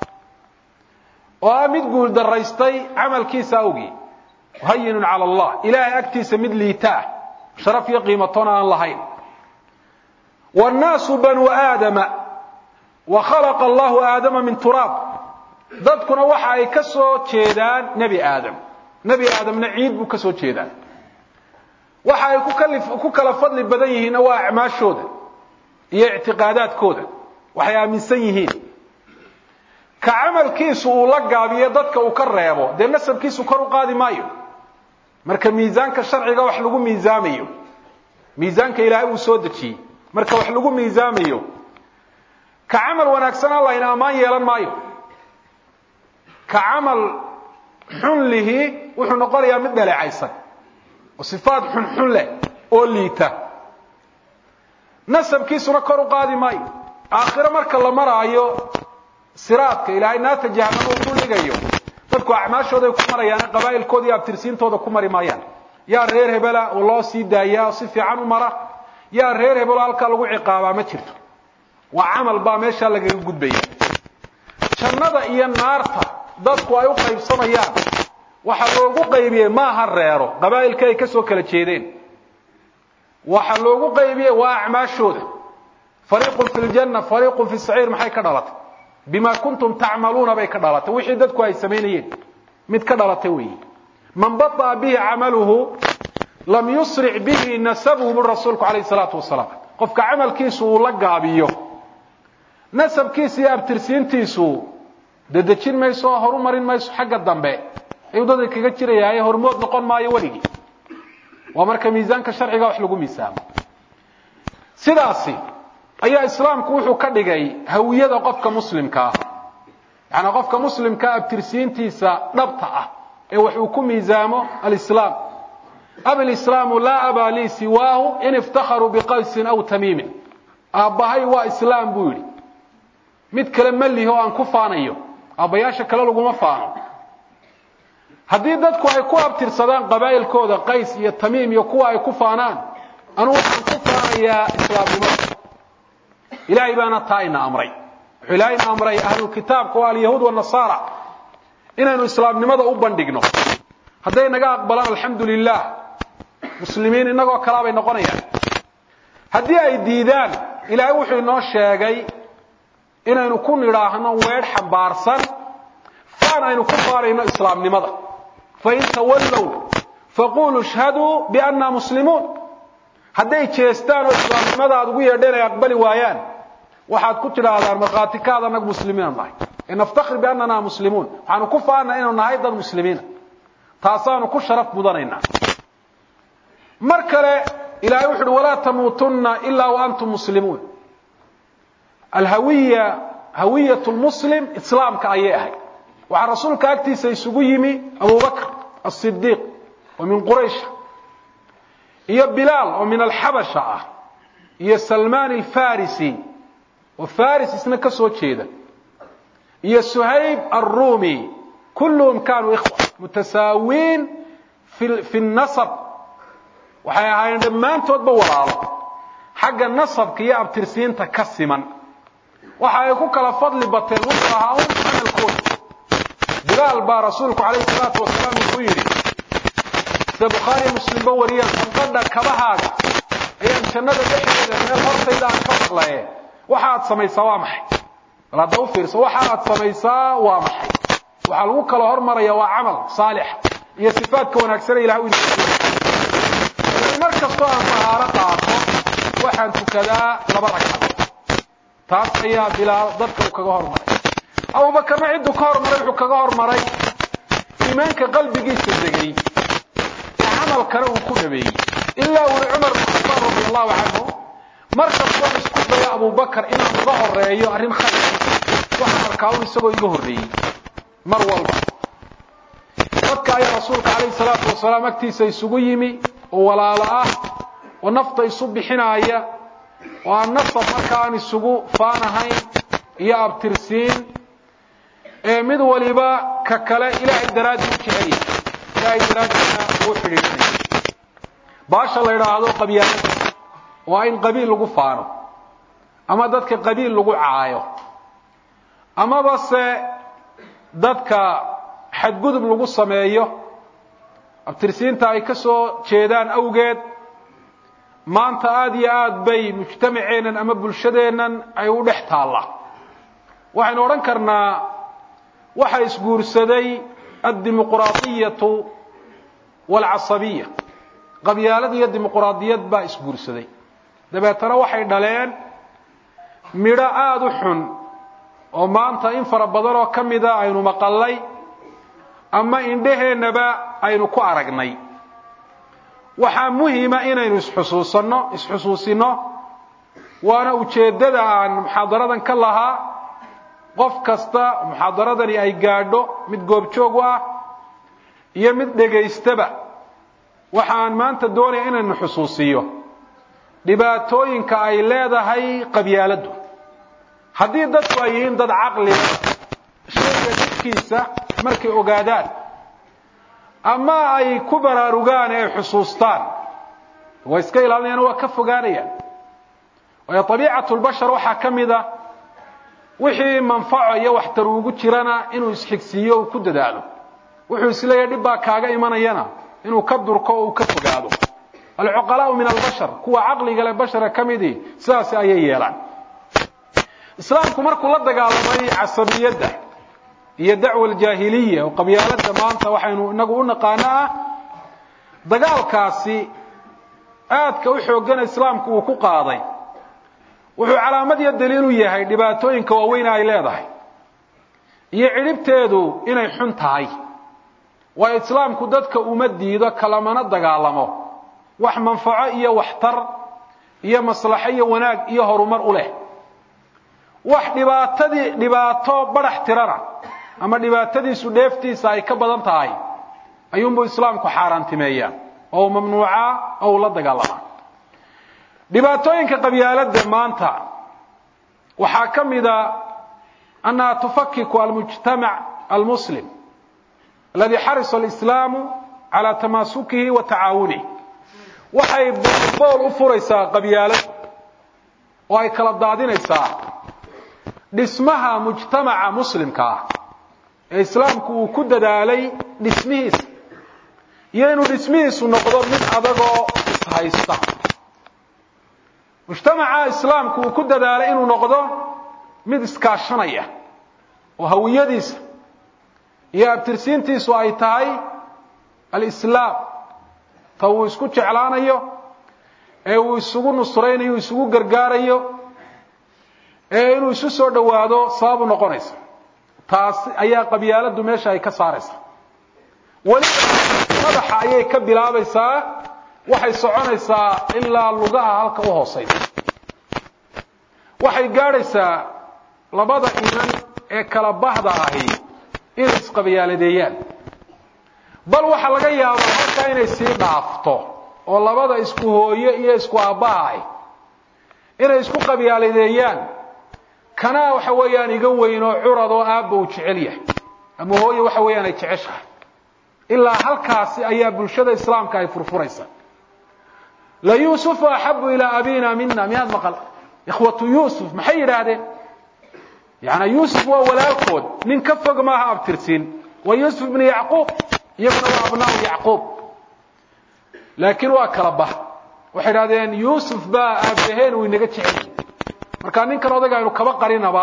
oo ah mid guul daraystay camalkiisa awgii hayinun cala allah ilaahay agtiisa mid liita ah sharaf iyo qiimatoona aan lahayn wannaasu banuu aadama wa khalaqa allahu aadama min turaab dadkuna waxa ay ka soo jeedaan nebi aadam nebi aadamna ciid buu ka soo jeedaa waxa ay ku kala fadli badan yihiinna waa acmaashooda iyo ictiqaadaadkooda waxay aaminsan yihiin ka camalkiisu uu la gaabiyo dadka uu ka reebo dee nasabkiisu kor u qaadi maayo marka miisaanka sharciga wax lagu miisaamayo miisaanka ilaahay uu soo dejiyey marka wax lagu miisaamayo ka camal wanaagsan allahayna ammaan yeelan maayo ka camal xun lihi wuxuu noqonayaa mid dhaleecaysan oo sifaad xunxun leh oo liita nasabkiisuna kor u qaadi maayo aakhiro marka la maraayo siraadka ilaahay naarta jahanamo uu dhigayo dadku acmaashooda ay ku marayaan qabaa'ilkooda iyo abtirsiintooda ku mari maayaan yaa reer hebela oo loo sii daayaa oo si fiican u mara yaa reer hebelo halkaa lagu ciqaabaa ma jirto waa camal baa meeshaa lagaga gudbaya jannada iyo naarta dadku ay u qaybsamayaan waxaa loogu qaybiyey maaha reero qabaa'ilka ay ka soo kala jeedeen waxaa loogu qaybiyey waa acmaashooda fariiqun fi ljanna fariiqun fi saciir maxay ka dhalatay bima kuntum tacmaluuna bay ka dhalatay wixii dadku ay samaynayeen mid ka dhalatay weeyi man baطa'a bihi camaluhu lam yusric bihi nasabuhu bu rasuulku calayh salaatu wasalaam qofka camalkiisu uu la gaabiyo nasabkiisa iyo abtirsiintiisu dedejin mayso oo horu marin mayso xagga dambe ayuu dadka kaga jirayaaye hormood noqon maayo weligii waa marka miisaanka sharciga wax lagu miisaamo sidaasi ayaa islaamku wuxuu ka dhigay hawiyada qofka muslimkaa yaani qofka muslimkaa abtirsiintiisa dhabta ah ee wax uu ku miisaamo alislaam ablislaamu laa abaa lii siwaahu in iftakharuu biqaysin aw tamiimin aabbahay waa islaam buu yidhi mid kale ma lihi oo aan ku faanayo aabbayaasha kale laguma faano haddii dadku ay ku abtirsadaan qabaa'ilkooda qays iyo tamiim iyo kuwa ay ku faanaan anugu waxaan ku faanayaa islaamnimada ilaahay baana taa ina amray wuxuu ilaahay ina amray ahlulkitaabka oo alyahuud wanasaara inaynu islaamnimada u bandhigno hadday naga aqbalaan alxamdu lilah muslimiin innagoo kalaa bay noqonayaan haddii ay diidaan ilaahay wuxuu inoo sheegay inaynu ku nidhaahno weedh xambaarsan faan aynu ku faanayno islaamnimada fain tawallow faquluu ishhaduu bianna muslimuun hadday jeestaan oo islaamnimada aad ugu yeedheen ay aqbali waayaan waxaad ku tidhaahdaan markhaatikaada annagu muslimiina nahay ee naftakhir biannana muslimuun waxaanu ku faanaa inaynu nahay dad muslimiina taasaanu ku sharaf mudanaynaa mar kale ilahay wuxu uhi walaa tamuutunna ilaa wa antum muslimuun alhawiya hawiyat lmuslim islaamka ayay ahayd waxaa rasuulka agtiisa isugu yimi abubakr asidiiq oo min quraysha iyo bilaal oo min alxabasha ah iyo salmaan alfarisi oo faris isna ka soo jeeda iyo suhayb alrumi kulluhum kaanuu ikhwa mutasaawiin fi nasab waxay ahaayeen dhammaantoodba walaalo xagga nasabka iyo abtirsiinta ka siman waxa ay ku kala fadli bateen wuxuu ahaa un camalkooda bilaal baa rasuulku calayhi salaatu wasalaam wuxuu yidhi sida bukhaariyo muslimba wariyaan sanqadha kabahaaga ayaan jannada dhexdeeda meel hortayda aan ka maqlaye waxa aad samaysaa waa maxay bal hadda u fiirso waxa aad samaysaa waa maxay waxaa lagu kala hormaraya waa camal saalixa iyo sifaadka wanaagsane ilah u mar kastoo aan tahaaro qaato waxaan tukadaa laba ragcadood taas ayaa bilaal dadka uu kaga hormaray abubakarna cidduu ka hormaray wuxuu kaga hormaray iimaanka qalbigiisa degay ee camalkana uu ku dhabeeyey ilaa uri cumar bin khataab radi allahu canhu mar kastoon isku dayo abubakar inaan uga horeeyo arrin khayr waxaan arkaa un isagoo iga horreeyey mar walba dadka ayaa rasuulka calayhi salaatu wasalaam agtiisa isugu yimi oo walaalo ah oo nafta isu bixinaaya oo aan nasab marka aan isugu faanahayn iyo abtirsiin ee mid waliba ka kale ilaahay daraaddi u jecel yahay ilaahay daraaddiina uu xidhiidhanaya baasha la yidhaahdo qabyaalada waa in qabiil lagu faano ama dadka qabiil lagu caayo amaba se dadka xadgudub lagu sameeyo abtirsiinta ay ka soo jeedaan awgeed maanta aada iyo aad bay mujtamaceennan ama bulshadeennan ay u dhex taalla waxaynu odhan karnaa waxa isguursaday addimuquraadiyatu waalcasabiya qabyaalad iyo dimuquraadiyad baa isguursaday dabeetana waxay dhaleen midho aada u xun oo maanta in fara badan oo ka mida aynu maqallay ama indhaheennaba aynu ku aragnay waxaa muhima inaynu isxusuusanno isxusuusinno waana ujeeddada aan muxaadaradan ka lahaa qof kasta muxaadaradani ay gaadho mid goobjoog u ah iyo mid dhegaystaba waxaan maanta doonaya inaynu xusuusiyo dhibaatooyinka ay leedahay qabyaaladdu haddii dadku ay yihiin dad caqliga shayga dhibkiisa markay ogaadaan ama ay ku baraarugaan ee ay xusuustaan way iska ilaalinayaan waa ka fogaanayaan waayo abiicatu lbashar waxaa ka mid a wixii manfaco iyo waxtar ugu jirana inuu isxigsiiyo uu ku dadaalo wuxuu isleeyahay dhib baa kaaga imanayana inuu ka durko oo uu ka fogaado alcuqalaau min albashar kuwa caqliga le bashara ka midii sidaasi ayay yeelaan islaamku markuu la dagaalamay casabiyadda iyo dacwa aljaahiliya oo qabyaaladda maanta waxaynu inagu u naqaano ah dagaalkaasi aadka u xooggana islaamku uu ku qaaday wuxuu calaamad iyo daliil u yahay dhibaatooyinka waaweyne ay leedahay iyo cidhibteedu inay xun tahay waayo islaamku dadka uma diido kalamana dagaalamo wax manfaco iyo waxtar iyo maslaxo iyo wanaag iyo horumar u leh wax dhibaatadii dhibaato badhax tirana ama dhibaatadiisu dheeftiisa ay ka badan tahay ayuunbuu islaamku xaaraantimeeyaa oo u mamnuucaa oo uu la dagaalamaa dhibaatooyinka qabyaaladda maanta waxaa ka mida annaha tufakiku almujtamac almuslim aladi xarisa alislaamu calaa tamaasukihi wa tacaawunih waxay bool u furaysaa qabyaalad oo ay kala daadinaysaa dhismaha mujtamaca muslimka ah ee islaamku uu ku dadaalay dhismihiisa iyo inuu dhismihiisu noqdo mid adagoo ishaysta mujtamaca islaamku uu ku dadaalay inuu noqdo mid iskaashanaya oo hawiyadiisa iyo abtirsiintiisu ay tahay alislaam ta uu isku jeclaanayo ee uu isugu nusraynayo isugu gargaarayo ee inuu isu soo dhowaado sabab u noqonaysa taasi ayaa qabyaaladdu meesha ay ka saaraysa weliba madaxa ayay ka bilaabaysaa waxay soconaysaa ilaa lugaha halka u hoosaysa waxay gaadhaysaa labada inan ee kala bahda ahi inay isqabyaaladeeyaan bal waxaa laga yaabaa halkaa inay sii dhaafto oo labada isku hooyo iyo isku aabbaha ahi inay isku qabyaaladeeyaan kanaa waxa weeyaan iga weyn oo curad oo aabba uu jecel yahay ama hooye waxa weeyaan ay jeceshahay ilaa halkaasi ayaa bulshada islaamka ay furfuraysa la yuusufu axabu ilaa abina mina miyaad maqal ikhwatu yuusuf maxay yidhaahdeen yaani yuusuf waa walaalkood nin ka fog maaha abtirsiin waa yuusuf ibnu yacquub iyaguna waa abnaau yacquub laakiin waa kala bah waxay idhahdeen yuusuf baa aabaheen uu inaga jecel markaa ninkan odayga aynu kaba qarinaba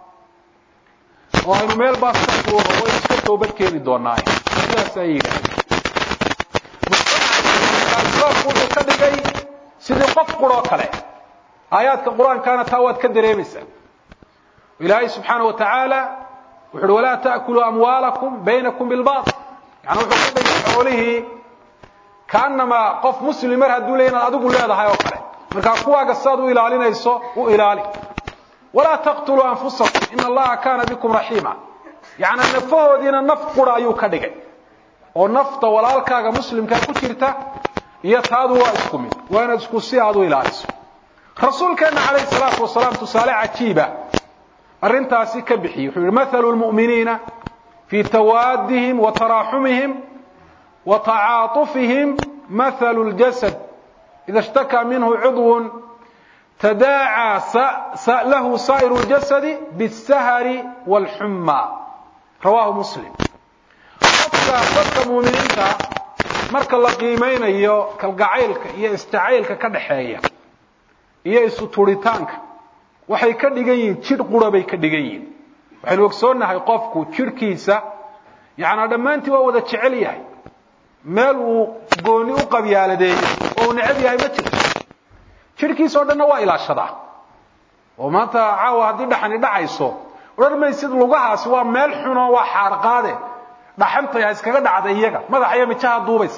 oo aynu meel baas ka fuuro waynu iska toobad keeni doonaaye sidaas ayay yidhahdeen islaamku wuxuu ka dhigay sidii qof quroo kale aayaadka qur-aankaana taa waad ka dareemaysaa ilaahay subxaana wa tacaala wuxu uhi walaa ta'kuluu amwaalakum baynakum bilbaatil yani wuxuu ka dhigay xoolihii kaanamaa qof muslim mar hadduu leey inaad adigu leedahay oo kale markaa kuwaaga sidaad u ilaalinayso u ilaali walaa taqtuluu anfusakum ina allaha kaana bikum raxiima yacni nafahoodiina naf qura ayuu ka dhigay oo nafta walaalkaaga muslimkaa ku jirta iyo taadu waa isku mid waa inaad isku si aad u ilaaliso rasuulkeenna calayhi salaatu wasalaam tusaale cajiiba arrintaasi ka bixiyey wuxuu yihi mathalu lmu'miniina fii tawaadihim wa taraaxumihim wa tacaatufihim mathalu ljasad ida ishtakaa minhu cudwun tadaacaa lahu saa'iru ljasadi biاsahari wاlxumma rawaahu muslim qofka dadka muuminiinta marka la qiimaynayo kalgacaylka iyo isjacaylka ka dhaxeeya iyo isu turitaanka waxay ka dhigan yihiin jidh qura bay ka dhigan yihiin waxaynu ogsoonnahay qofku jidhkiisa yacnaa dhammaantii waa wada jecel yahay meel uu gooni u qabyaaladeeyo oo uu necab yahay ma jirto jidhkiisa o dhanna waa ilaashadaa oo maanta caawa haddii dhaxani dhacayso odhan maysid lugahaasi waa meel xunoo waa xaarqaade dhaxantay ha iskaga dhacda iyaga madaxaya mijaha duubaysa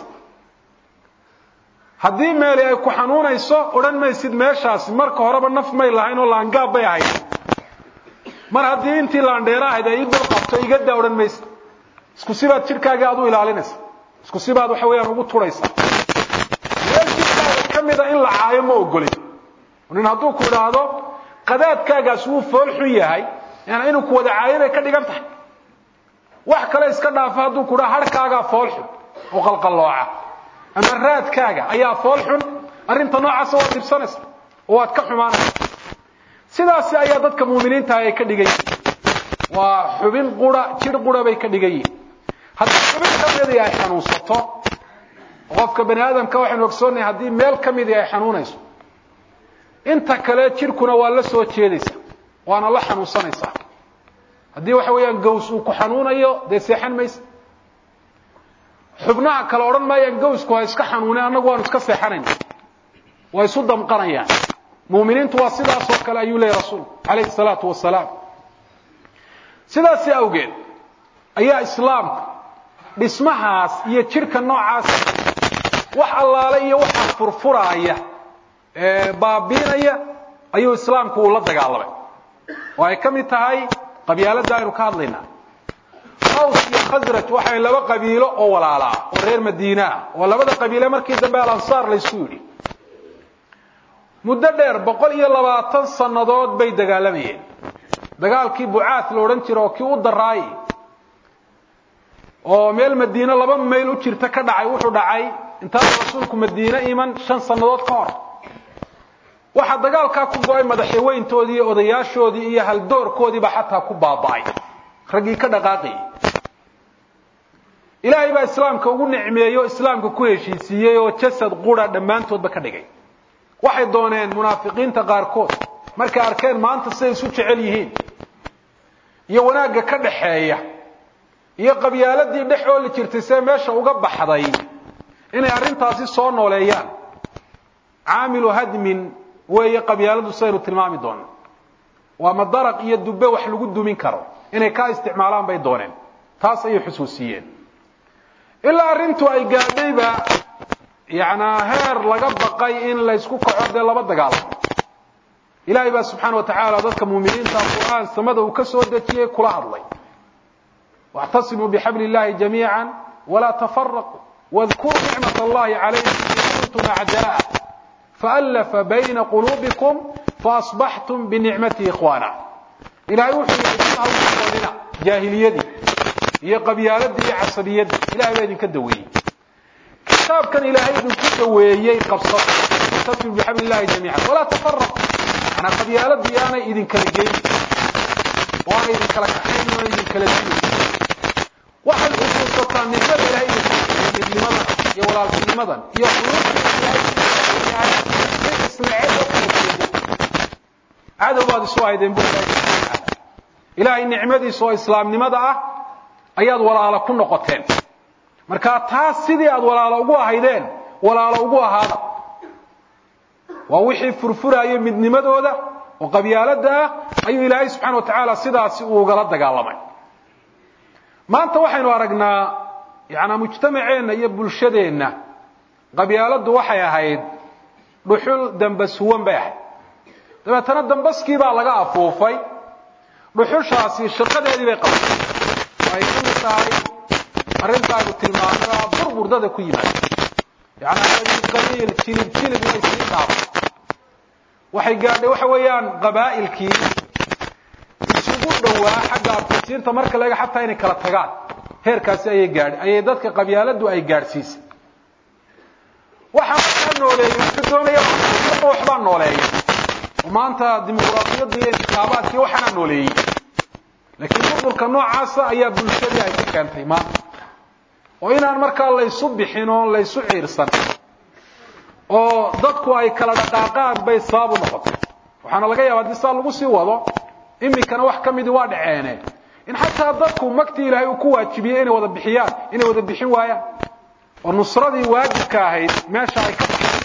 haddii meeli ay ku xanuunayso odhan maysid meeshaasi marka horeba naf may lahayn oo laangaab bay ahayd mar haddii intii laandheera ahayd ay idul qabto iga daa odhan maysid isku sibaad jidhkaagii aad u ilaalinaysa isku sibaad waxa weeyaan ugu turaysa meel jidhkaaga ka mida in la caayo ma ogolin nin hadduu ku idhaahdo qadaadkaagaas wuu fool xun yahay yani inuu ku wada caayo bay ka dhigan tahay wax kale iska dhaafa hadduu ku dhaha harhkaagaa fool xun oo qalqallooca ama raadkaaga ayaa fool xun arrinta noocaasa waad dhibsanaysa oo waad ka xumaanaysa sidaasi ayaa dadka muuminiintaah ay ka dhigan yihin waa xubin qura jidh qura bay ka dhigan yihin haddii xubin ka midii ay xanuunsato qofka bani aadamka waxaynu ogsoonnahay haddii meel ka midii ay xanuunayso inta kale jidhkuna waa la soo jeedaysa waana la xanuunsanaysaa haddii waxa weeyaan gaws uu ku xanuunayo dee seexan maysa xubnaha kale odhan maayaan gawsku ha iska xanuune annagu waanu iska seexanayna waa isu damqanayaan muuminiintu waa sidaasoo kale ayuu leeyahy rasuulku calayhi salaatu wasalaam sidaasi awgeed ayaa islaamka dhismahaas iyo jidhka noocaas wax allaale iyo waxa furfuraaya ee baabiinaya ayuu islaamku uu la dagaalamay oo ay ka mid tahay qabyaaladda aynu ka hadlaynaa aws iyo khasraj waxay laba qabiilo oo walaalaa oo reer madiina ah oo labada qabiile markii dambe alansaar laysu yidhi muddo dheer boqol iyo labaatan sannadood bay dagaalamayeen dagaalkii bucaat la odhan jira oo kii u daraayay oo meel madiine laba mayl u jirta ka dhacay wuxuu dhacay intaanu rasuulku madiine iman shan sannadood ka hor waxaa dagaalkaa ku go-ay madaxweyntoodii iyo odayaashoodii iyo haldoorkoodiiba xataa ku baaba'ay raggii ka dhaqaaqayay ilaahay baa islaamka ugu nicmeeyey oo islaamka ku heshiisiiyey oo jasad qura dhammaantoodba ka dhigay waxay dooneen munaafiqiinta qaarkood markay arkeen maanta siday isu jecel yihiin iyo wanaagga ka dhaxeeya iyo qabyaaladii dhex ooli jirtay see meesha uga baxday inay arrintaasi soo nooleeyaan caamilu hadmin weeye qabyaaladu sidaynu tilmaami doono waa madaraq iyo dubbe wax lagu dumin karo inay kaa isticmaalaan bay dooneen taas ayay xusuusiyeen ilaa arrintu ay gaadhayba yacnaa heer laga baqay in laysku kaco dee laba dagaalamo ilaahay baa subxaana wa tacaala dadka muuminiinta qur'aan samada uu ka soo dejiyey kula hadlay واعتصموا بحبل الله جميعا ولا تفرقوا واذكروا نعمة الله عليكم إذ كنتم أعداء فألف بين قلوبكم فأصبحتم بنعمته إخوانا إلهي وحي يحدثها وحي جاهليتي هي قبيالتي هي عصبيتي إلهي بيدن كدوي كتاب كان إلهي بيدن كدوي قبصة واعتصموا بحبل الله جميعا ولا تفرقوا أنا قبيالتي أنا إذن كالجيل وأنا إذن كالكحين وأنا إذن كالجيل waxay xusuusataa nicmada ilaahay midnimadan iyo walaaltinimadan iyo cadow baad isu ahaydeen bu ilaahay nicmadiisa oo islaamnimada ah ayaad walaalo ku noqoteen marka taas sidii aad walaalo ugu ahaydeen walaalo ugu ahaada waa wixii furfuraayo midnimadooda oo qabyaalada ah ayuu ilaahay subxana wa tacaala sidaasi uu ugala dagaalamay maanta waxaynu aragnaa yanaa mujtamaceenna iyo bulshadeenna qabyaaladdu waxay ahayd dhuxul dambas huwan bay ahayd dabeetana dambaskii baa laga afuufay dhuxushaasi shaqadeedii bay qabatay oo ay ka mid tahay arrintaaynu tilmaanaa burburdada ku yimaada yanaa qabiil jilib jilib inay sii dhaafo waxay gaadhay waxa weeyaan qabaa'ilkii isugu dhowaa xagga abtirsiinta marka laga xataa inay kala tagaan heerkaasi ayay gaadhay ayay dadka qabyaaladu ay gaadhsiisay waxaa markaa nooleeyey wuxuu doonaya marka waxbaa nooleeya oo maanta dimuqraadiyadda iyo intixaabaadkii waxaanaa nooleeyey laakiin burburka noocaasa ayaa bulshadii ay ku keentay maanta oo inaan markaa laysu bixin oo laysu ciirsan oo dadku ay kala dhaqaaqaan bay sabab u noqotay waxaana laga yaaba haddii saa lagu sii wado iminkana wax ka midii waa dhaceene in xataa dadku magtii ilaahay uu ku waajibiyey inay wada bixiyaan inay wada bixin waayaan oo nusradii waajibka ahayd meesha ay ka baxay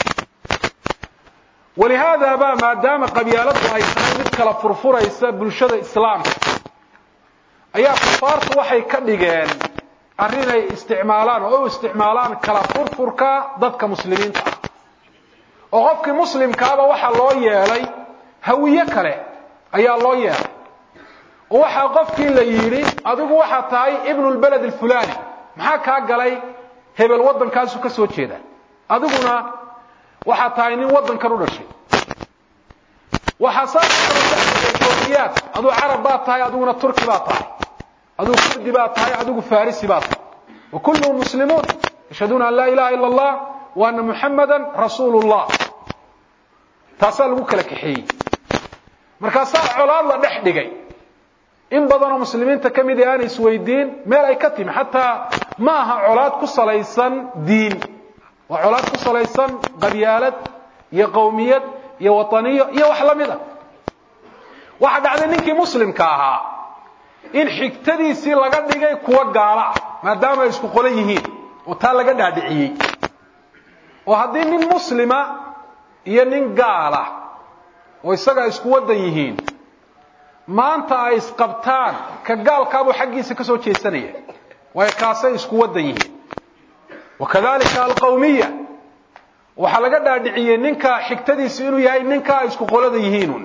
walihaada ba maadaama qabyaaladu ay tahay mid kala furfuraysa bulshada islaamka ayaa kufaartu waxay ka dhigeen arrin ay isticmaalaan oo u isticmaalaan kala furfurka dadka muslimiinta ah oo qofkii muslimkaaba waxaa loo yeelay hawiye kale ayaa loo yeelay oo waxaa qofkii la yidhi adigu waxaa tahay ibnu lbaled alfulani maxaa kaa galay hebel waddankaasu ka soo jeeda adiguna waxaa tahay nin waddankan u dhashay waxaa saaiyaad aduu carab baa tahay adiguna turki baa tahay aduu kurdi baa tahay adigu farisi baa tahay wa kulluhum muslimuun yashhaduuna an laa ilaha ila allah wa ana muxamada rasuulu llah taasaa lagu kala kaxeeyey markaasaa colaad la dhex dhigay in badanoo muslimiinta ka mid aanay isweydiin meel ay ka timi xataa ma aha colaad ku salaysan diin waa colaad ku salaysan qabyaalad iyo qowmiyad iyo wataniyo iyo wax la mid a waxaa dhacday ninkii muslimka ahaa in xigtadiisii laga dhigay kuwa gaala ah maadaama ay isku qolan yihiin oo taa laga dhaadhiciyey oo haddii nin muslima iyo nin gaala oo isaga ay isku waddan yihiin maanta ay isqabtaan ka gaalkaabuu xaggiisa ka soo jeesanaya waayo kaasay isku waddan yihiin wakadalika alqawmiya waxaa laga dhaadhiciyey ninka xigtadiisu inuu yahay ninka ay isku qolada yihiinun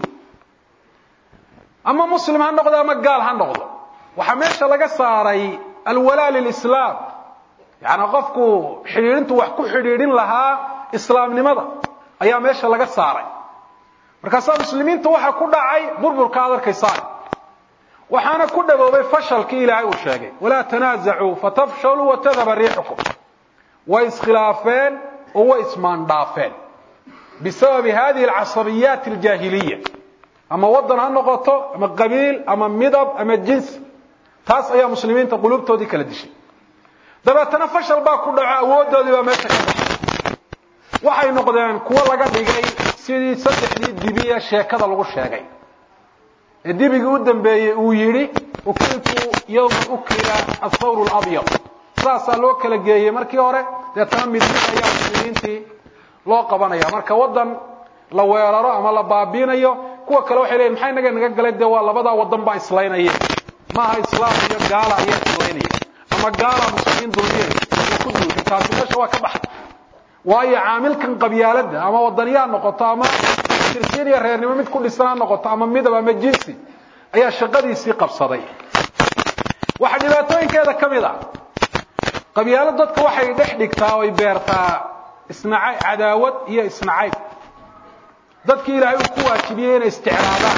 ama muslim ha noqdo ama gaal ha noqdo waxaa meesha laga saaray alwalaa lilislaam yaani qofku xidhiidhintu wax ku xidhiidhin lahaa islaamnimada ayaa meesha laga saaray markaasaa muslimiinta waxaa ku dhacay burburka aad arkaysaan waxaana ku dhaboobay fashalkii ilaahay uu sheegay walaa tanaasacuu fatafshaluu watadhaba riixukum way iskhilaafeen oo way ismaandhaafeen bisababi hadihi alcasabiyaat aljaahiliya ama waddan ha noqoto ama qabiil ama midab ama jinsi taas ayaa muslimiinta qulubtoodii kala dishay dabeetana fashal baa ku dhaco awooddoodii baa meesha ka baxay waxay noqdeen kuwo laga dhigay sidii saddexdii dibiye sheekada lagu sheegay ee dibigii u dambeeyey uu yidhi ukiltu yowma ukila athawr labyad saasaa loo kala geeyey markii hore deetana midmid ayaa muslimiintii loo qabanaya marka waddan la weeraro ama la baabiinayo kuwa kale waxay leeyiin maxay naga naga galay dee waa labadaa waddan baa islaynaya maaha islaam iyo gaala ayaa islaynaya ama gaala muslimiin dulmiyay iyo ku duushay taasi meesha waa ka baxay waayo caamilkan qabyaaladda ama wadaniyaa noqoto ama tirsiin iyo reernimo mid ku dhisan ha noqoto ama midab ama jinsi ayaa shaqadiisii qabsaday waxaa dhibaatooyinkeeda ka mid a qabyaalo dadka waxay dhex dhigtaa oy beertaa isnacay cadaawad iyo isnacayb dadkii ilaahay uu ku waajibiyey inay isjeclaadaan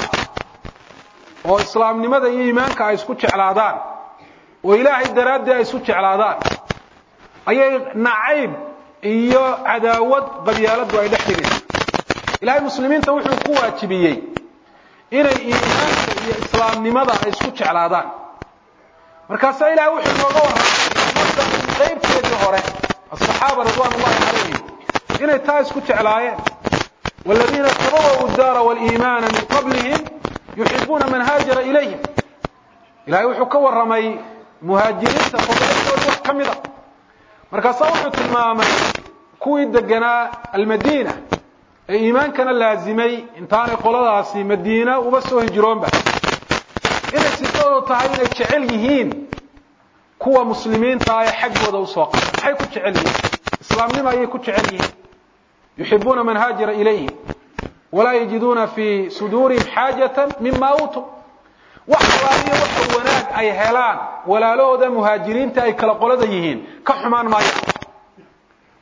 oo islaamnimada iyo iimaanka ay isku jeclaadaan oo ilaahay daraaddii ay isu jeclaadaan ayay nacayb iyo cadaawad qabyaaladdu ay dhex dhigaysa ilaahay muslimiinta wuxuu ku waajibiyey inay iimaanka iyo islaamnimada ay isku jeclaadaan markaasaa ilahay wuxuu nooga warramay qaybteedii hore asaxaaba ridwaan ullahi calayhim inay taa isku jeclaayeen والذين تبوأوا الدار والإيمان من قبلهم يحبون من هاجر إليهم إلهي وحو كورمي مهاجرين تفضلوا wax kamida markaasaa wuxuu tilmaamay kuwii deganaa almadiina ee iimaankana laazimay intaanay qoladaasi madiina uba soo hijroonba inay sifadoodu tahay inay jecel yihiin kuwa muslimiinta ah ee xaggooda usoo qaba maxay ku jecel yihiin islaamnimo ayay ku jecel yihiin يحبون من هاجر إليهم ولا يجدون في صدورهم حاجة مما أوتوا وحوالي وحواناك أي هلان ولا لو ذا مهاجرين تأي كلا قولة يهين كحمان ما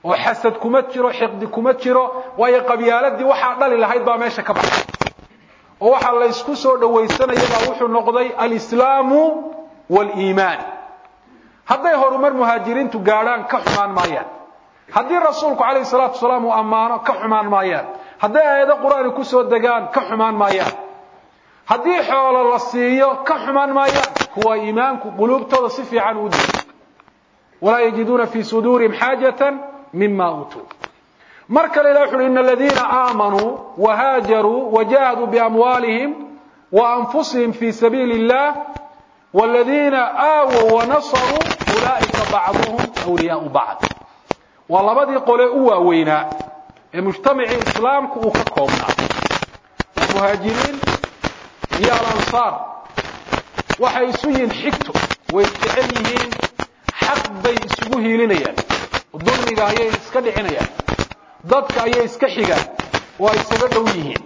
oo xasad kuma jiro xiqdi kuma jiro waayo qabyaaladii waxaa dhali lahayd baa meesha ka baxay oo waxaa la ysku soo dhawaysanaya baa wuxuu noqday alislaamu waliimaan hadday horumar muhaajiriintu gaadhaan ka xumaan maayaan haddii rasuulku calayhi salaatu wasalaam uu ammaano ka xumaan maayaan hadday aayado qur-aani kusoo degaan ka xumaan maayaan haddii xoolo la siiyo ka xumaan maayaan kuwa iimaanku quluubtooda si fiican u diiy walaa yajiduuna fii suduurihim xaajatan mima uutuu mar kale ilah wuxu uhi ina aladiina aamanuu wahaajaruu wajahaduu biamwaalihim waanfusihim fii sabiili illah wladiina aawow wanasaruu ulaa'ika bacduhum wliyaau bacd waa labadii qole u waaweynaa ee mujtamacii islaamku uu ka koobnaa muhaajiriin iyo alansaar waxay isu yihiin xigto way jecel yihiin xaq bay isugu hiilinayaan dulmiga ayay iska dhicinayaan dadka ayay iska xigaan oo ay isaga dhow yihiin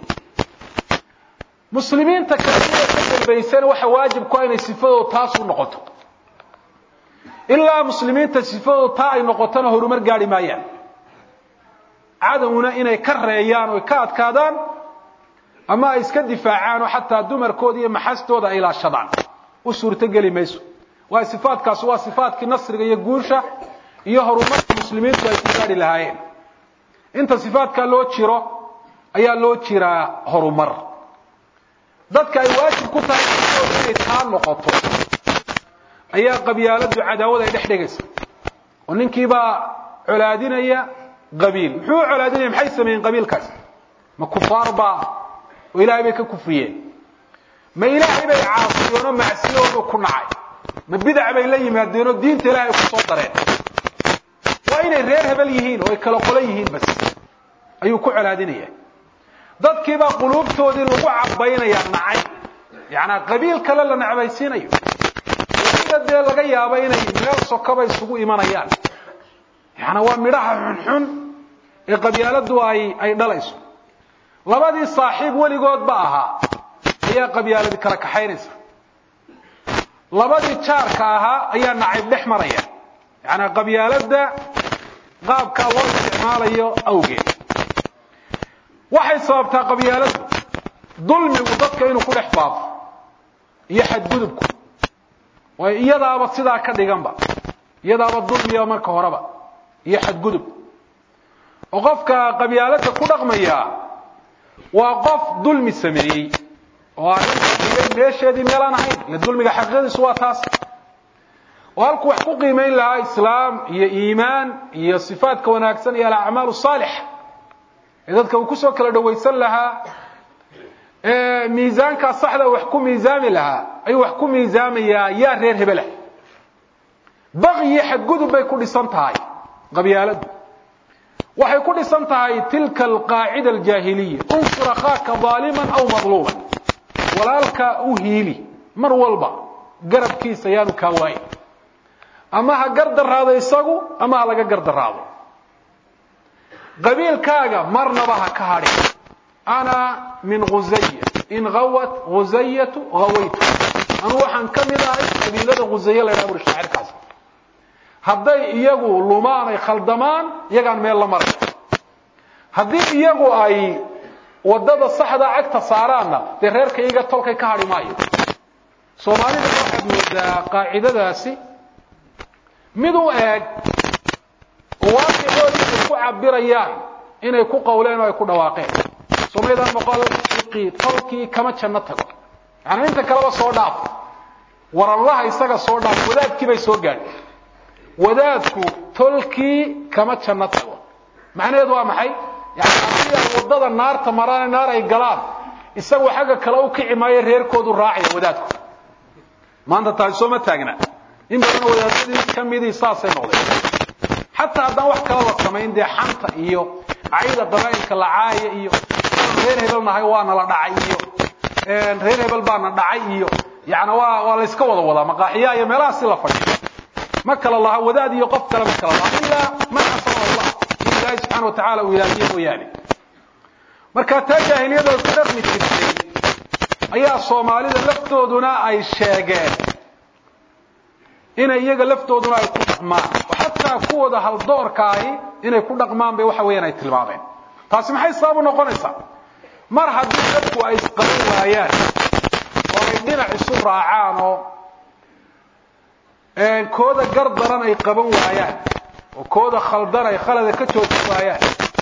muslimiinta kaliya ka dambaysana waxa waajib ku inay sifadooda taas u noqoto ilaa muslimiinta sifadooda taa ay noqotona horumar gaadhi maayaan cadowna inay ka reeyaan oo ka adkaadaan ama ay iska difaacaan oo xataa dumarkooda iyo maxastooda ay ilaashadaan u suurtogeli mayso waayo sifaadkaasi waa sifaadkii nasriga iyo guusha iyo horumarka muslimiintu ay ku gaadhi lahaayeen inta sifaadkaa loo jiro ayaa loo jiraa horumar dadka ay waajib ku tahay sifadooda inay taa noqoto ayaa qabyaaladu cadaawad ay dhex dhigaysa oo ninkiibaa colaadinaya qabiil muxuu u colaadinaya maxay sameeyeen qabiilkaas ma kufaar baa oo ilaahay bay ka kufriyeen ma ilaahay bay caasiyeenoo macsiyoodu ku nacay ma bidac bay la yimaadeenoo diinta ilaahay ku soo dareen waa inay reer hebel yihiin oo ay kala qolo yihiin bas ayuu ku colaadinaya dadkiibaa quluubtoodii lagu cabaynaya nacay yacanaa qabiil kale la nacbaysiinayo weliba dee laga yaabo inay meel sokaba isugu imanayaan yacanaa waa midhaha xunxun ee qabyaaladu ay ay dhalayso labadii saaxiib weligoodba ahaa ayaa qabyaaladi kala kaxaynaysa labadii jaarka ahaa ayaa nacayb dhex maraya yacanaa qabyaalada qaabkaa loo isticmaalayo awgeed waxay sababtaa qabyaaladu dulmigu dadka inuu ku dhex faafo iyo xadgudubku waayo iyadaaba sidaa ka dhiganba iyadaaba dulmiya marka horeba iyo xadgudub oo qofka qabyaalada ku dhaqmaya waa qof dulmi sameeyey oo arrinta dhigay meesheedii meelaan ahayn ile dulmiga xaqiiqadiisu waa taas oo halkuu wax ku qiimayn lahaa islaam iyo iimaan iyo sifaadka wanaagsan iyo alacmaal saalixa ee dadka uu kusoo kala dhawaysan lahaa ee miisaankaa saxda wax ku miisaami lahaa ayuu wax ku miisaamayaa yaa reer hebelah baqi iyo xadgudub bay ku dhisan tahay qabyaaladu waxay ku dhisan tahay tilka alqaacida aljaahiliya unsur akhaaka daaliman aw madluuman walaalka u hiili mar walba garabkiisa yaanu kaa waayin ama ha gardaraado isagu ama ha laga gardaraado qabiilkaaga marnaba ha ka hadhin ana min khusaya in awat khusayatu hawaytu anuu waxaan ka mid ahay qabiilada khusaye la ydhaha buri shaacirkaas hadday iyagu lumaan ay khaldamaan iyagaan meel la maraya haddii iyagu ay waddada saxda cagta saaraanna dee reerka iyaga tolkay ka hadhi maayo soomaalida waxaad moodaa qaacidadaasi mid u eeg oo waaqicoodii ay ku cabirayaan inay ku qawleen oo ay ku dhawaaqeen somaydaan boqol fiqii tolkii kama janno tago yaani inta kaleba soo dhaaf waranlaha isaga soo dhaaf wadaadkii bay soo gaadhay wadaadku tolkii kama janno tago macnaheedu waa maxay yani haddii ay waddada naarta maraan naar ay galaan isagu xagga kale u kici maayo reerkoodu raacaya wadaadku maanta taasi sooma taagna in badanoo wadaadadii ka midii saasay noqdeen xataa haddaan wax kala la samayn dee xanta iyo cayda qabaa'ilka la caaya iyo reer hebel nahay waana la dhacay iyo reer hebel baana dhacay iyo yani waa waa layska wada wadaa maqaaxiyaha iyo meelahaasi la fadhiyo ma kala laha wadaad iyo qof kale ma kala laha ilaa man asama allah in ilaahi subxana wa tacala uu ilaaliye mooyaane marka taa jaahiliyada ku dhaqmi jirtay ayaa soomaalida laftooduna ay sheegeen inay iyaga laftooduna ay ku dhaqmaan oo xataa dadweynaha kuwooda haldoorkaahi inay ku dhaqmaan bay waxa weeyaan ay tilmaameen taasi maxay sabab u noqonaysaa mar haddii dadku ay isqaban waayaan oo ay dhinac isu raacaan oo kooda gar daran ay qaban waayaan oo kooda khaldan ay khalada ka joojin waayaan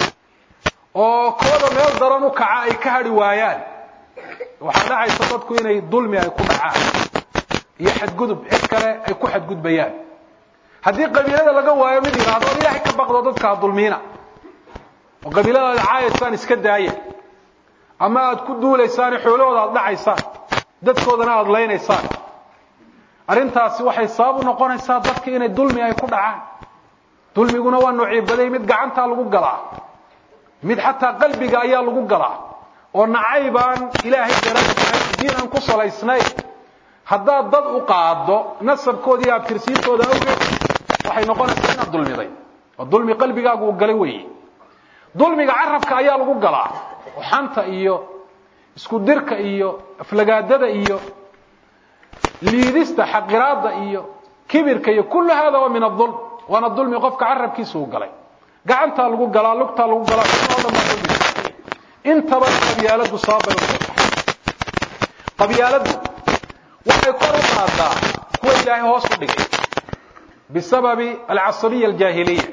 oo kooda meel daran u kaca ay ka hadhi waayaan waxaa dhacaysa dadku inay dulmi ay ku dhacaan iyo xadgudub cid kale ay ku xadgudbayaan haddii qabiilada laga waayo mid yidhaahdo o ilaahay ka baqdo dadka ha dulmiina oo qabiiladaada caayaysaan iska daaya ama aada ku duulaysaan xoolahooda aada dhacaysaan dadkoodana aada laynaysaan arrintaasi waxay sabab u noqonaysaa dadka inay dulmi ay ku dhacaan dulmiguna waa nuciibaday mid gacantaa lagu galaa mid xataa qalbiga ayaa lagu galaa oo nacaybaan ilaahay daraaay diin aan ku salaysnayn haddaad dad u qaado nasabkooda iyo abtirsiintooda awgeed waxay noqonaysaa inaad dulmiday oo dulmi qalbigaagu uu galay weeye dulmiga carabka ayaa lagu galaa oo xanta iyo isku dirka iyo aflagaadada iyo liidista xaqiraada iyo kibirka iyo kullu hada waa min adulm waana dulmi qofka carabkiisa uu galay gacantaa lagu galaa lugtaa lagu galaa o dhan baa dulmi intaba qabyaaladu sababay u qabyaaladu waxay kor u qaadaa kuwa ilaahay hoos u dhigay bisababi alcasabiya aljaahiliya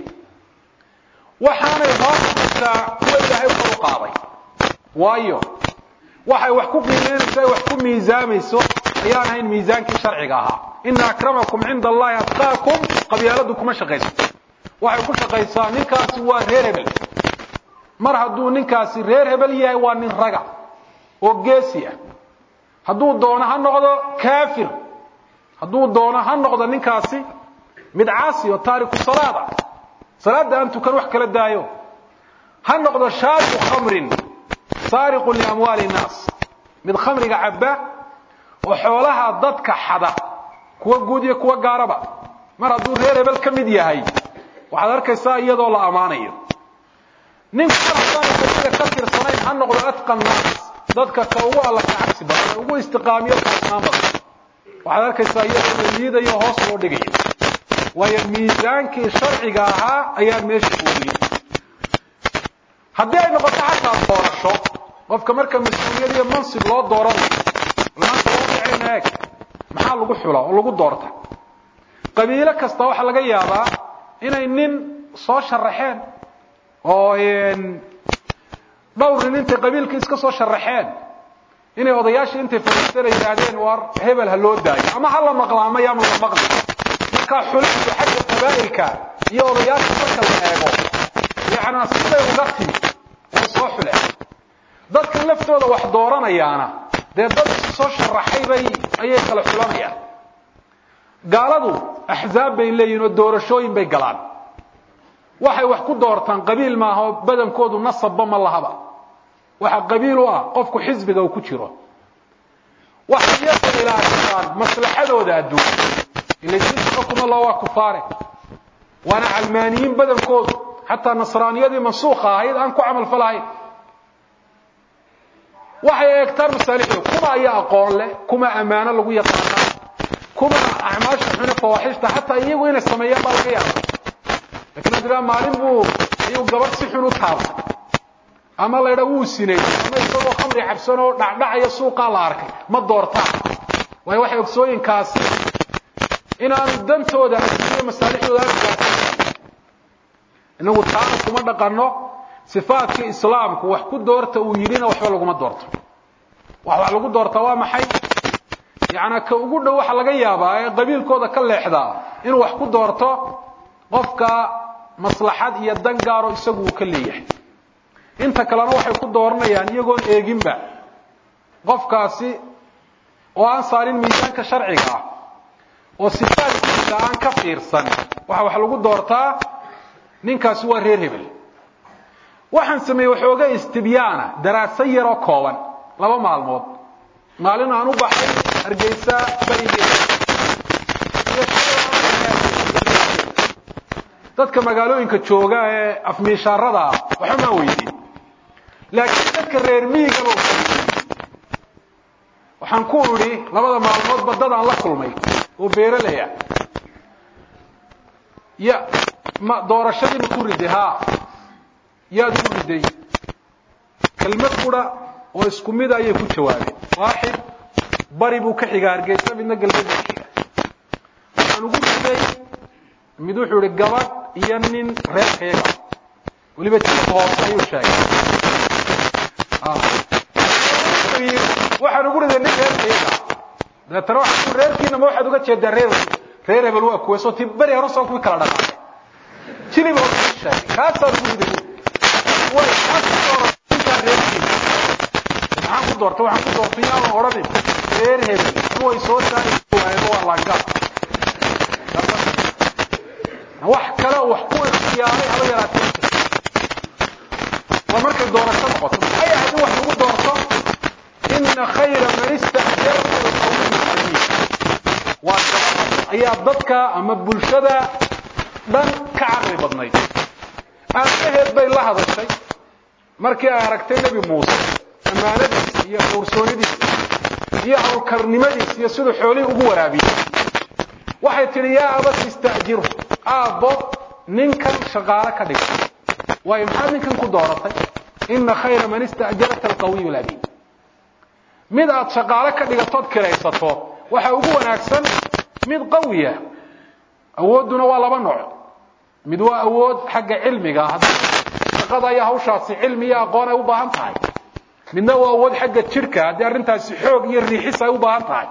waxaanay hoos dhigtaa kuwa ilaahay kor u qaaday waayo waxay wax ku qiimeynayso ay wax ku miisaamayso ayaan ahayn miisaankii sharciga ahaa ina akramakum cinda allahi atqaakum qabyaaladu kuma shaqayso waxay ku shaqaysaa ninkaasi waa reer hebel mar hadduu ninkaasi reer hebel yahay waa nin raga oo geesi ah hadduu doono ha noqdo kaafir hadduu doono ha noqdo ninkaasi mid caasi oo taariku salaada salaada aan tukan wax kala daayo ha noqdo shaaribu khamrin saariqun liamwaali innaas mid khamriga cabba oo xoolaha dadka xada kuwa guud iyo kuwa gaaraba mar hadduu reer hebel ka mid yahay waxaad arkaysaa iyadoo la ammaanayo ninka marhaddaan ka tirsanayn ha noqdo atqa naas dadka ka ugu alla ka cabsi badan ee ugu istiqaamiyo kaasnaan badan waxaad arkaysaa iyadoo la liidayo hoos loo dhigayo waayo miisaankii sharciga ahaa ayaa meesha ooliyey haddii ay noqoto xataa doorasho qofka marka mas-uuliyad iyo mansib loo dooranayo maanta loo dhicayna eeg maxaa lagu xula oo lagu doorta qabiilo kasta waxaa laga yaabaa inay nin soo sharaxeen oo dhowr nin intay qabiilka iska soo sharaxeen inay odayaashii intay fadhiistana yidhaahdeen war hebel ha loo daayo ama ha la maqla ama yaama la maqli markaa xulidu xagga qabaa'ilka iyo odayaasha marka la eego yacnaa siday uga timi ay soo xuleen dadkan laftooda wax dooranayaana dee dad soo sharaxay bay ayay kala xulanayaan gaaladu axzaab bay leeyihin oo doorashooyin bay galaan waxay wax ku doortaan qabiil maaha oo badankoodu nasabba ma lahaba waxa qabiil u ah qofku xisbiga uu ku jiro waxay iyaga ilaashadaan maslaxadooda adduun ila diinta xukuma loo waa kufaare waana calmaaniyiin badankoodu xataa nasraaniyadii mansuukha ahayd aan ku camal falahayn waxay eegtaan masaalixdooda kuma ayaa aqoon leh kuma ammaano lagu yaqaanaa kuma acmaasha xune fawaaxishta xataa iyagu inay sameeyaan baa laga yaaba lakin ad tiraa maalin buu ayuu gabadh si xun u taabtay ama laydha wuu sineeyey ama isagoo khamri cabsan oo dhacdhacaya suuqaa la arkay ma doortaan waayo waxay ogsooyinkaasi inaanu dantooda adduuniya masaalixdooda aanu gaarsan inagu taana kuma dhaqanno sifaadkii islaamku wax ku doorta uu yidhina waxba laguma doorto wax wax lagu doortaa waa maxay yacnaa ka ugu dhow waxa laga yaabaa ee qabiilkooda ka leexdaa inuu wax ku doorto qofka maslaxad iyo dan gaaro isagu uu ka leeyahay inta kalena waxay ku dooranayaan iyagoon eeginba qofkaasi oo aan saarin miisaanka sharciga ah oo sifaadkiisa aan ka fiirsan waxa wax lagu doortaa ninkaasi waa reer hebel waxaan sameeyey waxooga istibyaana daraaso yaroo kooban laba maalmood maalin aan u baxay hargeysa barigeeda dadka magaalooyinka jooga ee afmiishaarada ah waxba maa weydiin laakiin dadka reer miigaba waxaan ku idhi labada maalmoodba dad aan la kulmay oo beeralaya ya ma doorashadii ma ku riday haa yaad ugu riday kelmad qura oo isku mida ayay ku jawaabeen waaxid bari buu ka xiga hargeysa midna galbeed buu ka xiga waxaan ugu riday mid wuxuu ihi gabadh iyo nin reerkayaga weliba jilka hoose ayuu sheegay waxaan ugu riday nin reerkayaga dabeetana waxaa reerkiina ma waxaad uga jeedaa reer reer hebel waa kuwe soo ti beri hore soo kuwii kala dhaqaaqay jilib oo sheegay kaasaan ugu riday way kaas ku doorataa reerkiina maxaan ku doortay waxaan ku doortay yaa la odhanin reer hebel kuway soo saari waayeen waa langa wax kale wax ku ikhtiyaaray haba yaraatee waa markay doorasho noqoto maxay ahayd in wax lagu doorto ina khayra man istaxjarta alqawiyyu alamiin waa ayaa dadka ama bulshada dhan ka caqli badnayd aabaheed bay la hadashay markii ay aragtay nebi muuse ammaanadiisa iyo dhowrsoonidiisa iyo hawlkarnimadiisa iyo siduu xoolihii ugu waraabiyey waxay tidhi yaa abas ista'jiru aabbo ninkan shaqaale ka dhiga waayo maxaad ninkan ku dooratay ina khayra man ista'jarta alqawiyu alamiin mid aad shaqaale ka dhigatood kiraysato waxa ugu wanaagsan mid qawiya awoodduna waa laba nooc mid waa awood xagga cilmiga shaqada iyo hawshaasi cilmi iyo aqoon ay u baahan tahay midna waa awood xagga jidhka haddii arrintaasi xoog iyo riixis ay u baahan tahay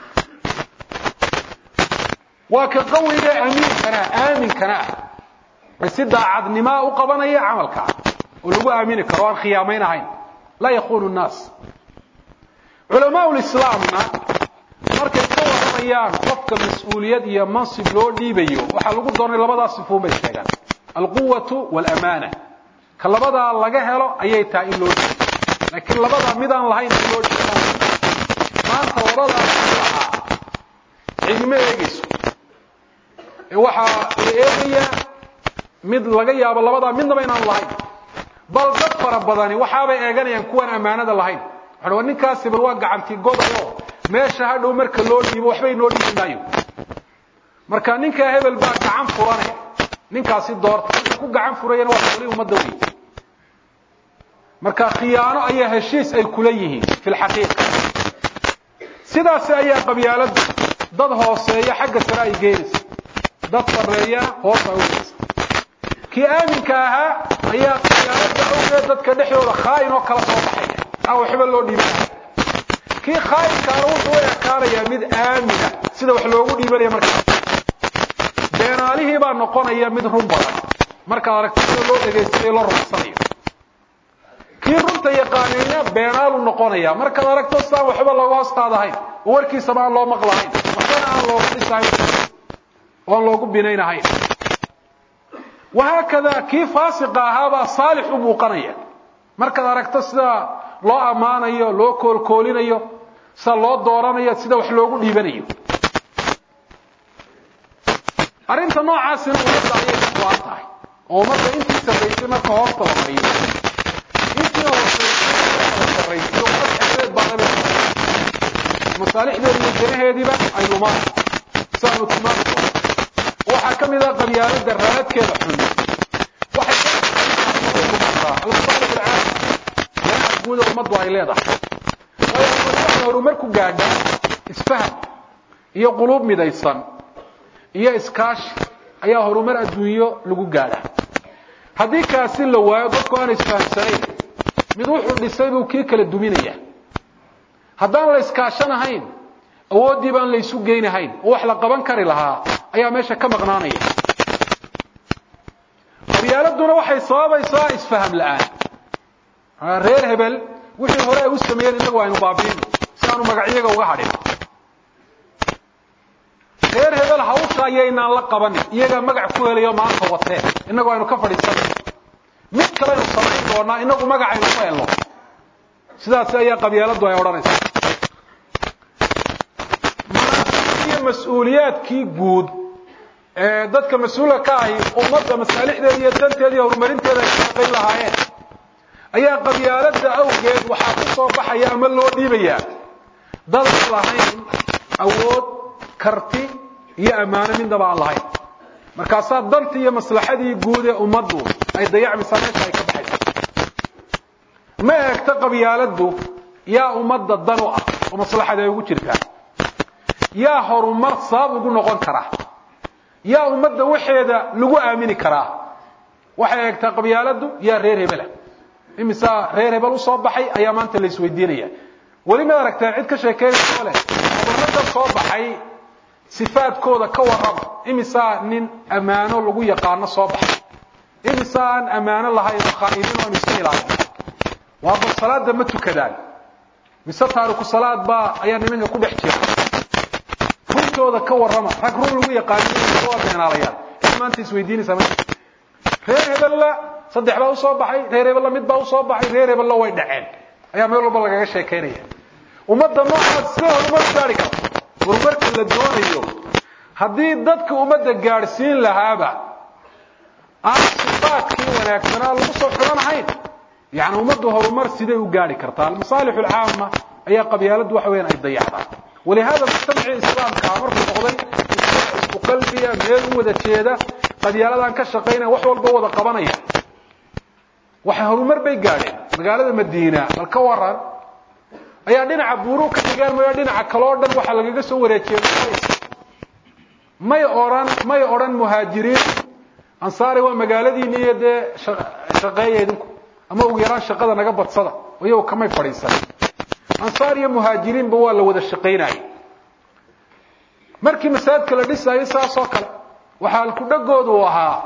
waa ka qawiga amiinkana aaminkana ah si daacadnimaa u qabanaya camalka oo lagu aamini karo aan khiyaamayn ahayn laa yakunu nnaas culamaa lislaamna markay ka warramayaan qofka mas-uuliyad iyo mansib loo dhiibayo waxaa lagu doonay labadaa sifuun bay sheegaan alquwatu waalamaana ka labadaa laga helo ayay tahay in loo dhiibo laakiin labadaa midaan lahayn in loo dhiibo maanta labadaa lahaa cidima eegayso ee waxaa la eegayaa mid laga yaabo labadaa midnaba inaan lahayn bal dad fara badani waxaabay eeganayaan kuwaan ammaanada lahayn waxaa ninkaasi bal waa gacantii godayo meesha hadhow marka loo dhiibo waxba inoo dhiibi maayo marka ninkaa hebel baa gacan furanaya ninkaasi doorta ku gacan furayana waa xoolihii ummadda wey marka khiyaano ayaa heshiis ay kula yihiin fi lxaqiiqa sidaasi ayaa qabyaaladdu dad hooseeya xagga sare ay geynaysa dad sarreeyana hoos ay ugeysa kii aaminka ahaa ayaa qabyaaladda awgeed dadka dhexdooda khaa'in oo kala soo baxaya aan waxba loo dhiibin kii khaa'inkaana wuxuu u ekaanayaa mid aamina sida wax loogu dhiibanaya markaa beenaalihii baa noqonaya mid run badan markaad aragto sida loo dhegaystayo loo rumaysanayo kii runta yaqaanayna beenaalu noqonaya markaad aragto sidaan waxba looga hoos qaadahayn oo warkiisaba aan loo maqlahayn waxbana aan looga dhisahayn oo aan loogu binaynahayn wahaakada kii faasiqa ahaabaa saalix u muuqanaya markaad aragto sida loo ammaanayo loo koolkoolinayo sida loo dooranayo sida wax loogu dhiibanayo arrinta noocaasina ummadda ayay ka go-an tahay oo ummadda intii sarraysay marka hoosta la mariyo intii hoosarraysay ummad xeedeed baa laga masaalixdeeda iyo janaheediiba ay lumaan siaanu tilmaami doono waxaa ka mid ah qabyaaladda raadkeeda xun waxay lumataa almasaalix alcaam janaha guuda ummaddu ay leedahay waayo waxay horumar ku gaadhaa isfaham iyo quluub midaysan iyo iskaashi ayaa horumar adduunyo lagu gaadhaa haddii kaasi la waayo dadku aan isfahamsanayn mid wuxuu dhisay buu kii kala duminaya haddaan la iskaashanahayn awooddii baan la isu geynahayn oo wax la qaban kari lahaa ayaa meesha ka maqnaanaya qabyaaladuna waxay sababaysaa isfaham la-aan reer hebel wixii hore ay u sameeyeen innagu aynu baabiino si aanu magacyaga uga hadhin reer hebel hawsha ayaynaan la qabanin iyagaa magac ku helayo maanta watee innagu aynu ka fadhiisanay mid kaleynu samayn doonaa inagu magacaynu ku helno sidaasi ayaa qabyaaladdu ay odhanaysaa iyo mas-uuliyaadkii guud ee dadka mas-uulka ka ahi ummadda masaalixdeeda iyo danteeda iyo horumarinteeda ay ka shaqayn lahaayeen ayaa qabyaaladda awgeed waxaa ku soo baxaya ama loo dhiibayaa dadaan lahayn awood karti iyo ammaano midnaba aan lahayn markaasaa dantii iyo maslaxadii guud ee ummaddu ay dayacmaysaa meesha ay ka baxaysa ma eegto qabyaaladdu yaa ummadda dan u ah oo maslaxada ay ugu jirtaa yaa horumar sabab ugu noqon karaa yaa ummadda waxeeda lagu aamini karaa waxay eegtaa qabyaaladdu yaa reer hebela imisaa reer hebel usoo baxay ayaa maanta la isweydiinaya weli ma aragtaa cid ka sheekeynaysa oo leh gobolada soo baxay sifaadkooda ka warrama imisaa nin ammaano lagu yaqaano soo baxay imisaa aan ammaano lahayn oo khaa'iniin oon iska ilaalin waa bal salaada ma tukadaan mise taariku salaad baa ayaa nimanka ku dhex jira runtooda ka warrama rag run lagu yaqaano waa beenaalayaan cid maanta isweydiinaysaa ma reer hebella saddex baa usoo baxay reer hebella mid baa usoo baxay reer hebella way dhaceen ayaa meel walba lagaga sheekaynaya ummadda noocaas sidee horumar gaari karta horumarka la doonayo haddii dadka ummadda gaadhsiin lahaaba aan sifaadkii wanaagsanaa lagu soo xidhanahayn yani ummaddu horumar siday u gaari kartaa almasaalix alcaama ayaa qabyaaladdu waxa weyaan ay dayacdaa walihada mujtamacii islaamkaa markuu noqday isku qalbiya meel u wada jeeda qabyaaladaan ka shaqaynaya wax walba wada qabanaya waxay horumar bay gaadheen magaalada madiina bal ka waran ayaa dhinaca buuru ka dhigaan mayo dhinaca kaloo dhan waxaa lagaga soo wareejiyey may odhan may odhan muhaajiriin ansaari waa magaaladiini iyo dee shaqeeya idinku ama ugu yaraan shaqada naga badsada iyago kamay fadhiisan ansaar iyo muhaajiriinba waa la wada shaqaynayay markii masaajidka la dhisaayo saasoo kale waxaa alkudhagoodu u ahaa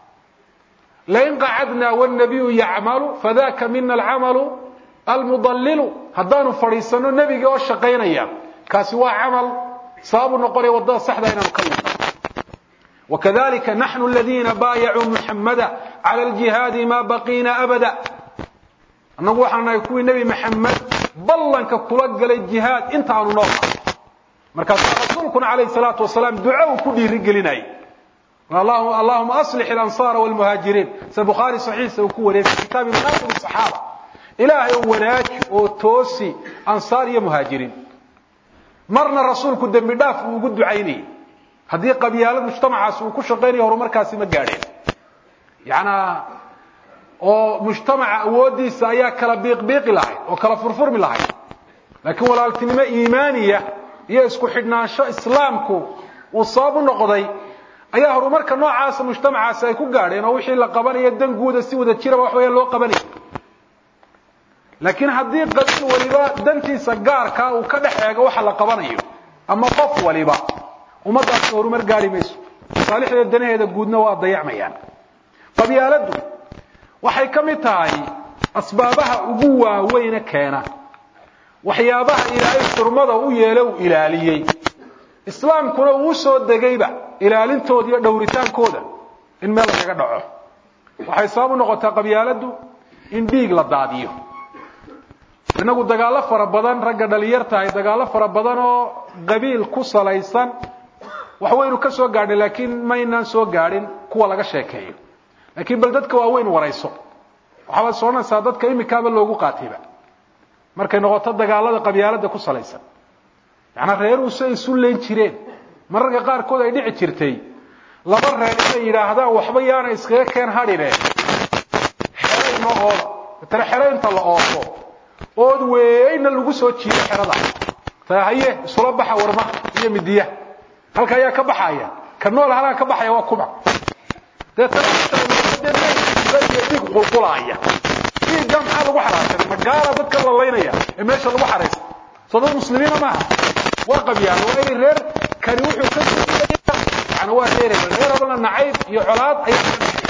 lain qacadnaa wاnabiyu yacmalu fadaka mina alcamalu almudallilu haddaanu fadhiisano nebiga oo shaqaynaya kaasi waa camal sababu noqonaya waddada saxda inaanu ka luqno wakadalika naxnu aladiina baayacuu muxamada cala aljihaadi ma baqiina abada annagu waxaan nahay kuwii nebi maxamed ballanka kula galay jihaad intaanu nool nahay markaasaa rasuulkuna calayhi salaatu wasalaam duco uu ku dhiirigelinayay allahuma aslix alansaara walmuhaajiriin sida bukhaari saxiixa uu ku wareegay kitaabi manaaqib saxaaba ilaahay oo wanaaji oo toosi ansaar iyo muhaajiriin marna rasuulku dembi dhaaf uu ugu ducaynayay haddii qabyaalad mujtamacaasi uu ku shaqaynayo horumarkaasi ma gaadheen yanaa oo mujtamaca awooddiisa ayaa kala biiqbiiqi lahayd oo kala furfurmi lahayd laakiin walaaltinimo iimaaniya iyo isku xidhnaansho islaamku uu sabab u noqday ayaa horumarka noocaasa mujtamacaasi ay ku gaadheen oo wixii la qabanayo dan guuda si wada jiraba wax weeyaan loo qabanaya laakiin haddii qabiil waliba dantiisa gaarkaa uu ka dhex eego waxa la qabanayo ama qof waliba ummaddaasi horumar gaari mayso masaalixdeeda danaheeda guudna waa dayacmayaan qabyaaladdu waxay ka mid tahay asbaabaha ugu waaweyne keena waxyaabaha ilaahay xurmada u yeelo uu ilaaliyey islaamkuna uu soo degayba ilaalintooda iyo dhowritaankooda in meel lagaga dhaco waxay sabab u noqotaa qabyaaladdu in dhiig la daadiyo innagu dagaallo fara badan ragga dhalinyar tahay dagaallo fara badan oo qabiil ku salaysan wax waynu ka soo gaadhnay laakiin maynaan soo gaadhin kuwa laga sheekeeyo laakiin bal dadka waaweyn warayso waxaabad soconaysaa dadka imikaaba loogu qaatayba markay noqoto dagaalada qabyaalada ku salaysan yacanaa reeruhu si ay isu leen jireen mararka qaarkood ay dhici jirtay laba reer inay yidhaahdaan waxba yaana iskaga keen hadhine xero inoo ooda matale xero inta la oofo ood weeyna lagu soo jiido xerada ta haye isula baxa warmaha iyo midiya halka ayaa ka baxaya ka nool halkaa ka baxaya waa kuma deetadhig qulqulaaya dhiigga maxaa lagu xaraashanay magaala dadka lalaynaya ee meesha lagu xaraysa soo dad muslimiina maaha waa qabyaalo waa inay reer kani wuxuu ka yani waa reer reer adana nacayb iyo colaad ayaa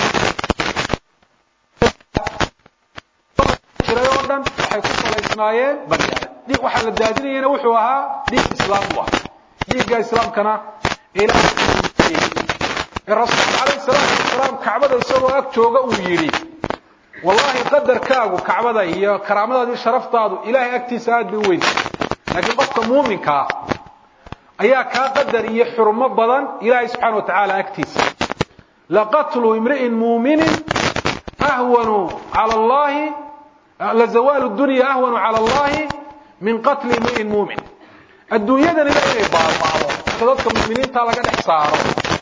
jiray oo dhan waxay ku salaysnaayeen qabyaalo dhiig waxaa la daadinayana wuxuu ahaa dhiig islaam u ah dhiigga islaamkana ilaahay ee rasuulka calayhi salaatu wasalaam kacbada isagoo ag jooga uu yidhi wallahi qadarkaagu kacbada iyo karaamadaadi sharaftaadu ilaahay agtiisa aad bay u weyn laakiin qofka muuminkaa ayaa kaa qadar iyo xurmo badan ilaahay subxaana wa tacaala agtiisa laqatlu imri'in muuminin ahwanu cala allahi lazawaalu dunya ahwanu cala allahi min qatli imri'in muumin adduunyadan ila inay baaba'do marka dadka mu'miniinta laga dhex saaro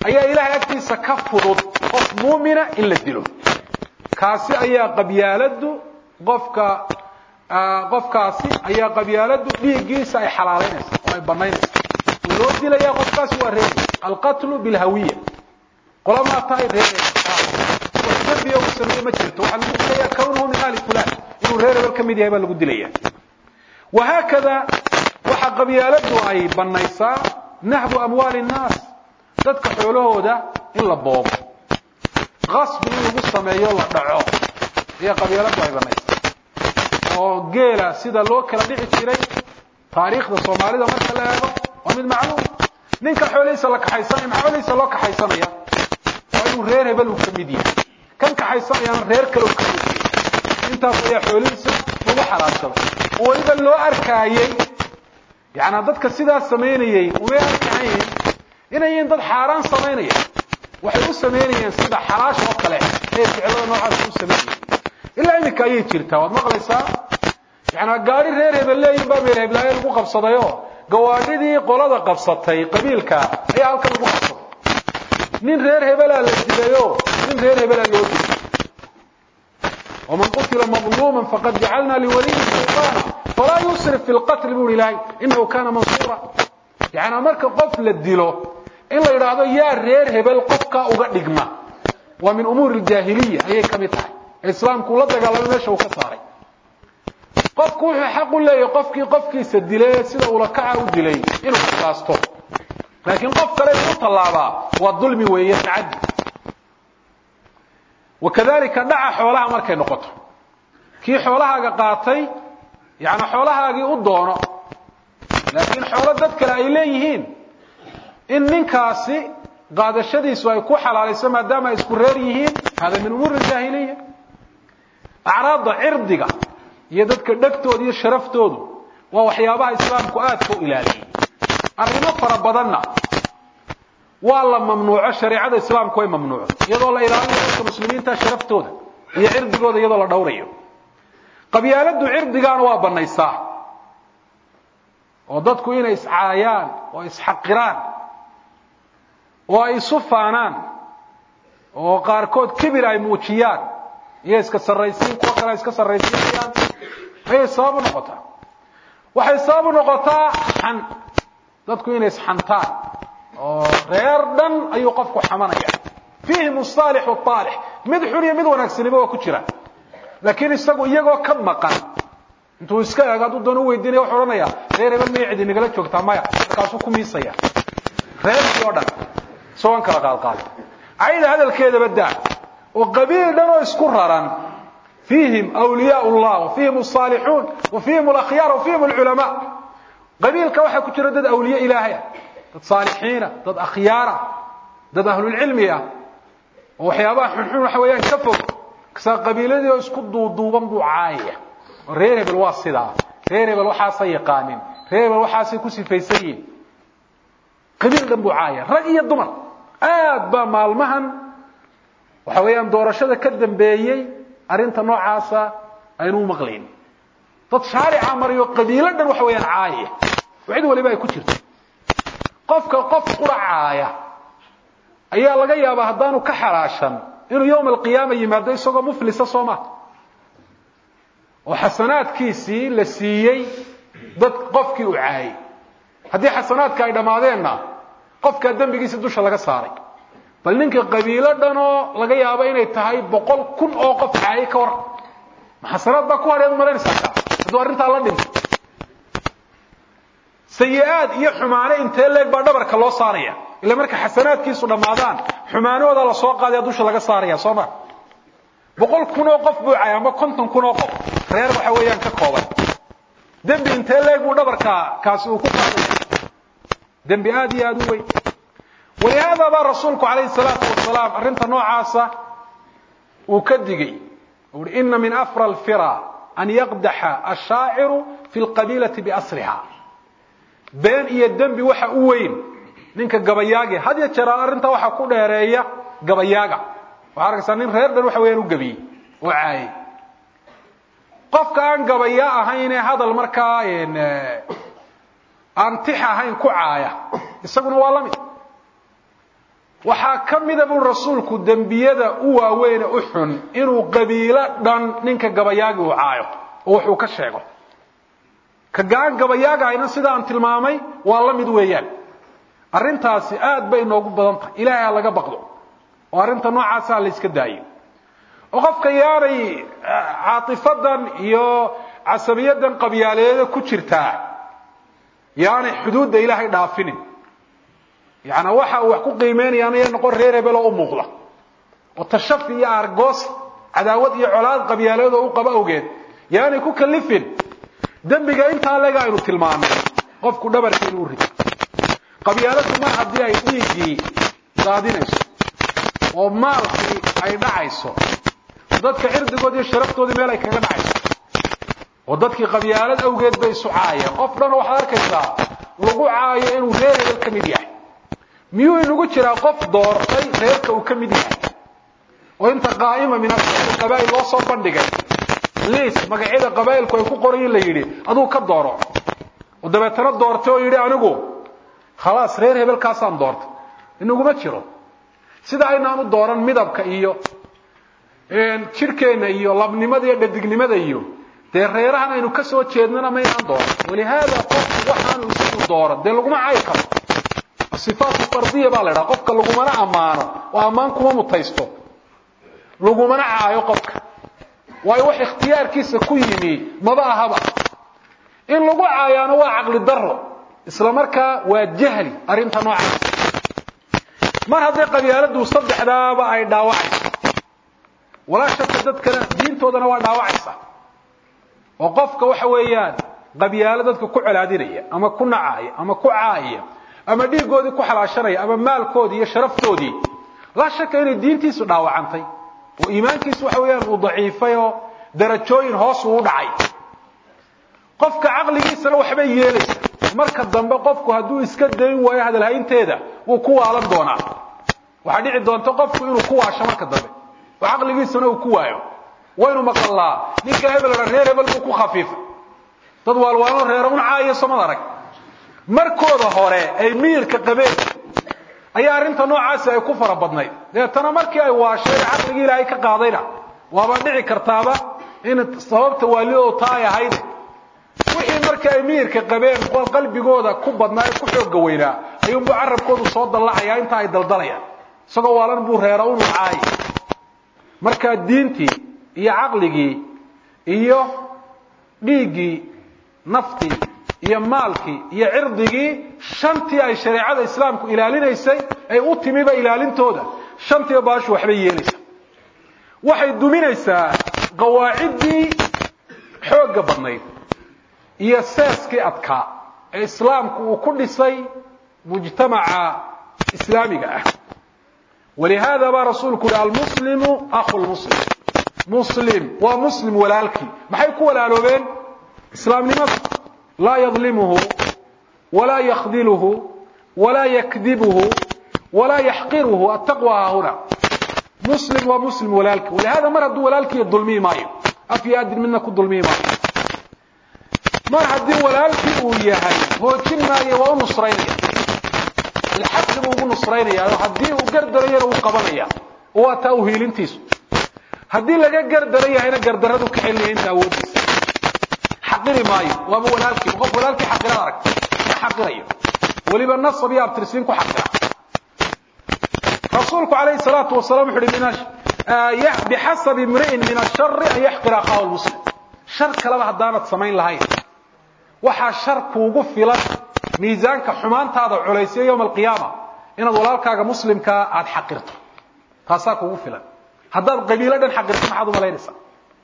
ayaa ilaahay agtiisa ka fudud qof muumina in la dilo kaasi ayaa qabyaaladu qofka qofkaasi ayaa qabyaaladu dhiiggiisa ay xalaalaynaysa oo ay banaynaysa oo loo dilaya qofkaasi waa reer alqatlu bilhawiya qolamaa tahay reer wax dembiga uu sameeye ma jirto waxaa lagu dilaya kawnuhu min ahli fulan inuu reer hebel ka mid yahay baa lagu dilaya wahaakada waxa qabyaaladu ay banaysaa nahbu amwaali nnaas dadka xoolahooda in la boobo qasbi in lagu sameeyo la dhaco ayaa qabyaaladu ay banaysaa oo geela sida loo kala dhici jiray taariikhda soomaalida marka la eego waa mid macluum ninka xoolihiisa la kaxaysanaya maxaa xoolihiisa loo kaxaysanaya waa inuu reer hebel uu ka mid yahay kan kaxaysanayaana reer kale uu ka mid yahay intaas ayaa xoolihiisa lagu xalaashaday oo weliba loo arkaayey yaani dadka sidaas samaynayay umay arkahayn inay yihiin dad xaaraan samaynaya waxay u samaynayeen sida xalaash oo kale ee ficilada noocaas u samaynayeen ilaa iminka ayay jirtaa waad maqlaysaa yaani gaari reer hebel leeyihin baa meel heblaaye lagu qabsadayoo gawaadhidii qolada qabsatay qabiilka ayaa halkan lagu qabsaday nin reer hebelaa la dilayoo nin reer hebelaa loo dilay ومن قتل مظلوما فقد جعلنا لوليه سلطانا فلا يسرف في القتل بول إلهي إنه كان منصورا يعني مركا قف للدلو إلا يرادو يا رير هبل قفك أغدقما ومن أمور الجاهلية أي كمتها الإسلام كل دقال ماشي وكساري قفك وحي حق الله قفك قفك سدلي سيدا ولكعه ودلي إنه كساسته لكن قفك لا يطلع والظلم ويتعدي wakadalika dhaca xoolaha markay noqoto kii xoolahaaga qaatay yani xoolahaagii u doono laakiin xoolo dad kale ay leeyihiin in ninkaasi qaadashadiisu ay ku xalaalayso maadaama ay isku reer yihiin hada min umuuri jaahiliya acraadda cirdiga iyo dadka dhegtooda iyo sharaftoodu waa waxyaabaha islaamku aadka u ilaaliyay arrimo fara badanna waa la mamnuuco shareecada islaamku way mamnuuco iyadoo la ilaalinayo dadka muslimiinta sharaftooda iyo cirdigooda iyadoo la dhowrayo qabyaaladu cirdigaana waa banaysaa oo dadku inay iscaayaan oo isxaqiraan oo ay isu faanaan oo qaarkood kibir ay muujiyaan iyo iska sarraysiin kuwa kale ay iska sarraysiinayaan ayay sabab u noqotaa waxay sabab u noqotaa xan dadku inay isxantaan oo reer dhan ayuu qofku xamanaya fiihim asaalix waalix mid xun iyo mid wanaagsaniba waa ku jira laakiin isagu iyagoo ka maqan intuu iska eego hadduu doon u weydiinaya wuxuu odhanaya reer hebel maya cidi nagala joogtaa maya markaasuu ku miisaya reerkii oo dhan isagoon kala qaadqaada cayda hadalkeedaba daa oo qabiil dhan oo isku raran fiihim awliyaa llah wa fiihim asaalixuun wa fiihim alakhyaar wa fiihim alculamaa qabiilka waxaa ku jira dad awliye ilaahaya dad saalixiina dad akhyaara dad ahlulcilmi ah oo waxyaabaha xunxun waxa weeyaan ka fog kasaa qabiiladii oo isku duuduuban buu caayaya oo reer hebel waa sidaa reer hebel waxaasay yaqaanin reer hebel waxaasay ku sifaysan yihin qabiil dhan buu caayaya rag iyo dumar aad baa maalmahan waxa weeyaan doorashada ka dambeeyey arrinta noocaasa aynu u maqlayn dad shaarica mariyo qabiilo dhan waxa weeyaan caayaya oo cid waliba ay ku jirto qofka qof quracaaya ayaa laga yaabaa haddaanu ka xalaashan inuu yowma alqiyaama yimaado isagoo muflisa soo maa oo xasanaadkiisii la siiyey dad qofkii uu caayay haddii xasanaadka ay dhammaadeenna qofkaa dembigiisi dusha laga saaray bal ninka qabiilo dhanoo laga yaabo inay tahay boqol kun oo qof caayay ka waran ma xasanaad baa ku hadheed malaynaysaa kaa hadduu arrintaa la dhinto sayi-aad iyo xumaane intee leeg baa dhabarka loo saaraya ila marka xasanaadkiisu dhammaadaan xumaanahooda la soo qaadaya dusha laga saaraya soo ma boqol kun oo qof buu cay ama konton kun oo qof reer waxa weeyaan ka kooban dembi intee leeg buu dhabarka kaasi uu ku qaadaya dembi aad iyo aad u weyn walihaada baa rasuulku calayhi salaatu wasalaam arrinta noocaasa uu ka digay ui ina min afra alfira an yaqdaxa ashaaciru fi lqabiilati biasriha been iyo dembi waxa u weyn ninka gabayaage had ya jeeraan arrintaa waxaa ku dheereeya gabayaaga waxaa arkaysaa nin reer dhan waxa weyaan u gebiyey oo caayay qofka aan gabaya ahaynee hadal markaa aan tix ahayn ku caaya isaguna waa la mid waxaa ka mida buu rasuulku dembiyada u waaweyne u xun inuu qabiilo dhan ninka gabayaagi uu caayo oo wuxuu ka sheego ka gacan gabayaaga ayna sida aan tilmaamay waa la mid weeyaan arrintaasi aad bay inoogu badan tahay ilaahay ha laga baqdo oo arrinta noocaasa ha la iska daayo oo qofka yaanay caatifadan iyo casabiyadan qabyaaleeda ku jirtaa yaanay xuduudda ilaahay dhaafinin yaani waxa uu wax ku qiimeynayaana ya noqon reer hebel oo u muuqda oo tashafi iyo argoos cadaawad iyo colaad qabyaaleeda u qaba awgeed yaanay ku kalifin dembiga intaa lega aynu tilmaamay qofku dhabarka inuu rido qabyaaladu mar haddii ay dhiiggii daadinayso oo maalkii ay dhacayso dadka cirdigood iyo sharaftoodii meel ay kaga dhacayso oo dadkii qabyaalad awgeed bay isu caayeen qof dhan waxaad arkaysaa lagu caayo inuu reer hebel ka mid yahay miyuu inagu jiraa qof doortay reerka uu ka mid yahay oo inta qaa'ima min qabaa'il loo soo bandhigay liis magacyada qabaa'ilku ay ku qorayin la yidhi aduu ka dooro oo dabeetana doortay oo yidhi anigu khalaas reer hebelkaasaan doortay inaguma jiro sida aynaanu dooran midabka iyo jidhkeenna iyo labnimada iyo dhadignimada iyo dee reerahan aynu ka soo jeednana maynaan dooran walihaada qofku waxaanu isagu dooran dee laguma cayi karo sifaatu fardiya baa la idhaha qofka lagumana ammaano oo ammaan kuma mutaysto lagumana caayo qofka waayo wax ikhtiyaarkiisa ku yimi maba ahaba in lagu caayaano waa caqli daro isla markaa waa jahli arrinta noocaas mar hadday qabyaaladu saddexdaaba ay dhaawacayso walaa shaka dadkana diintoodana waa dhaawacaysa oo qofka waxa weeyaan qabyaalo dadka ku colaadinaya ama ku nacaya ama ku caaya ama dhiiggoodii ku xalaashanaya ama maalkoodii iyo sharaftoodii laa shaka inay diintiisu dhaawacantay oo iimaankiisu waxa weeyaan uu daciifay oo darajooyin hoos uu dhacay qofka caqligiisana waxbay yeelaysa marka dambe qofku hadduu iska dayn waayo hadalhaynteeda wuu ku waalan doonaa waxaa dhici doonta qofku inuu ku waasho marka dambe oo caqligiisana uu ku waayo waynu maqallaa ninka hebel reer hebel buu ku khafiifay dad waalwaalo reera un caayo somad arag markooda hore ay miyirka qabeen ayaa arrinta noocaasi ay ku fara badnayd deetana markii ay waasheen caqligii ilaahay ka qaadayna waaba dhici kartaaba in sababta waalidoodu taa ay ahayd wixii markii ay miyirka qabeen qalbigooda ku badnaa ee ku xooga weynaa ayuunbuu carabkoodu soo dallacayaa inta ay daldalayaan isagoo waalan buu reera unu caayay markaa diintii iyo caqligii iyo dhiiggii naftii iyo maalkii iyo cirdigii shantii ay shareecada islaamku ilaalinaysay ay u timiba ilaalintooda shantiiba baashu waxbay yeelaysaa waxay duminaysaa qawaaciddii xoogga badnayd iyo seeskii adkaa ee islaamku uu ku dhisay mujtamaca islaamiga ah walihaada baa rasuulku yihi almuslimu akhu lmuslim muslim waa muslim walaalkii maxay ku walaaloobeen islaamnimada laa yadlimuhu walaa yakdiluhu walaa yakdibuhu walaa yaxqiruhu attaqwa haahuna muslim waa muslim walaalkii walihada mar hadduu walaalkii dulmiyi maayo af iyo adin midna ku dulmiyi maayo mar haddii walaalkii uu yahay hoojin maayo waa u nusraynaya lxaqi buu ugu nusraynaya oo haddii uu gardarayana uu qabanaya oo waa taa uhiilintiisu haddii laga gardaran yahayna gardaradu ka celinaya inta awoodiisa xaqiri maayo waaba walaalkii qof walaalkii xaqirad aragta ma xaqirayo weliba nasab iyo abtirsiin ku xaqira rasuulku calayhi salaatu wasalaam wuxu uhi bixasabi imri'in min ashari an yaxqira akhahu lmuslim shar kaleba haddaanad samayn lahayn waxaa shar kuugu filan miisaanka xumaantaada culaysiya yowma alqiyaama inaad walaalkaaga muslimkaa aada xaqirto taasaa kuugu filan haddaad qabiilo dhan xaqirto maxaad umalaynaysaa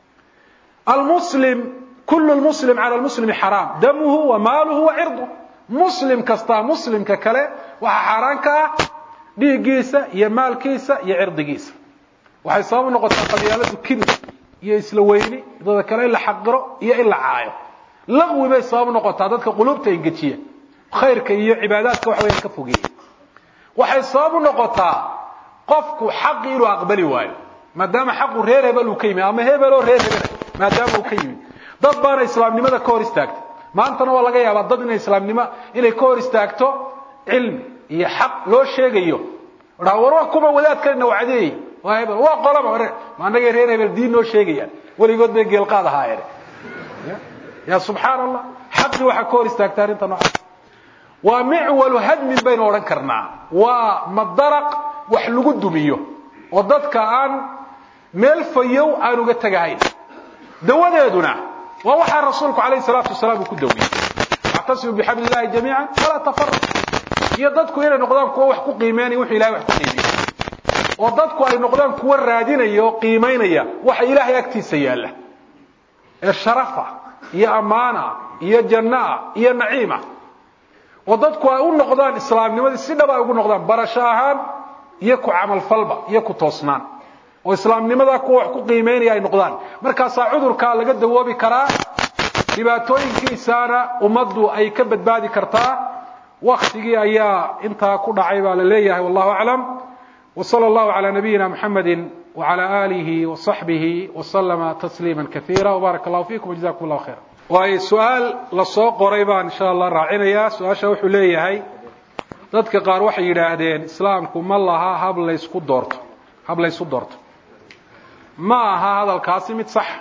almuslim kullu lmuslim cala lmuslimi xaraam damuhu wa maaluhu wa cirduh muslim kastaa muslimka kale waxaa xaaraan ka ah dhiiggiisa iyo maalkiisa iyo cirdigiisa waxay sabab u noqotaa qabyaaladu kibir iyo isla weyni dada kale in la xaqiro iyo in la caayo laqwi bay sabab u noqotaa dadka quluubta engejiya khayrka iyo cibaadaadka waxa weyaan ka fogeeya waxay sabab u noqotaa qofku xaqi inuu aqbali waayo maadaama xaqu reer hebel uu ka yimid ama hebeloo reer hebela maadaama uu ka yimid dad baana islaamnimada ka hor istaagtay maantana waa laga yaabaa dad inay islaamnimo inay ka hor istaagto cilmi iyo xaq loo sheegayo dhaa war waa kuma wadaadkanina wacdeey waa hebel waa qolaba ma annagay reer hebel diin noo sheegayaan weligood bay geelqaad ahaayeen ya subxaan allah xaqii waxaa ka hor istaagta arrinta noocaas waa micwalu hadmin baynu odhan karnaa waa madaraq wax lagu dumiyo oo dadka aan meel fayow aan uga tegahayn dawadeeduna waa waxaa rasuulku alayh salaatu wasalaam uu ku dawiyey wactasimu bixabli illahi jamiica walaa tafaraq iyo dadku inay noqdaan kuwo wax ku qiimeynaya wuxuu ilahay wax ku qiimeeyey oo dadku ay noqdaan kuwo raadinaya oo qiimaynaya waxa ilaahay agtiisa yaalla ee sharafa iyo ammaana iyo jannaa iyo naciima oo dadku ay u noqdaan islaamnimadii si dhab ay ugu noqdaan barasho ahaan iyo ku camalfalba iyo ku toosnaan oo islaamnimadaa kuwa wax ku qiimeynaya ay noqdaan markaasaa cudurkaa laga dawoobi karaa dhibaatooyinkiisaana ummaddu ay ka badbaadi kartaa waktigii ayaa intaa ku dhacay baa la leeyahay wallahu aclam وصلى الله على نبينا محمد وعلى آله وصحبه وسلم تسليما كثيرا وبارك الله فيكم وجزاكم الله خيرا waayo su-aal lasoo qoray baan insha allah raacinayaa su-aasha wuxuu leeyahay dadka qaar waxay yidhaahdeen islaamku ma laha hab laysku doorto hab laysu doorto ma aha hadalkaasi mid sax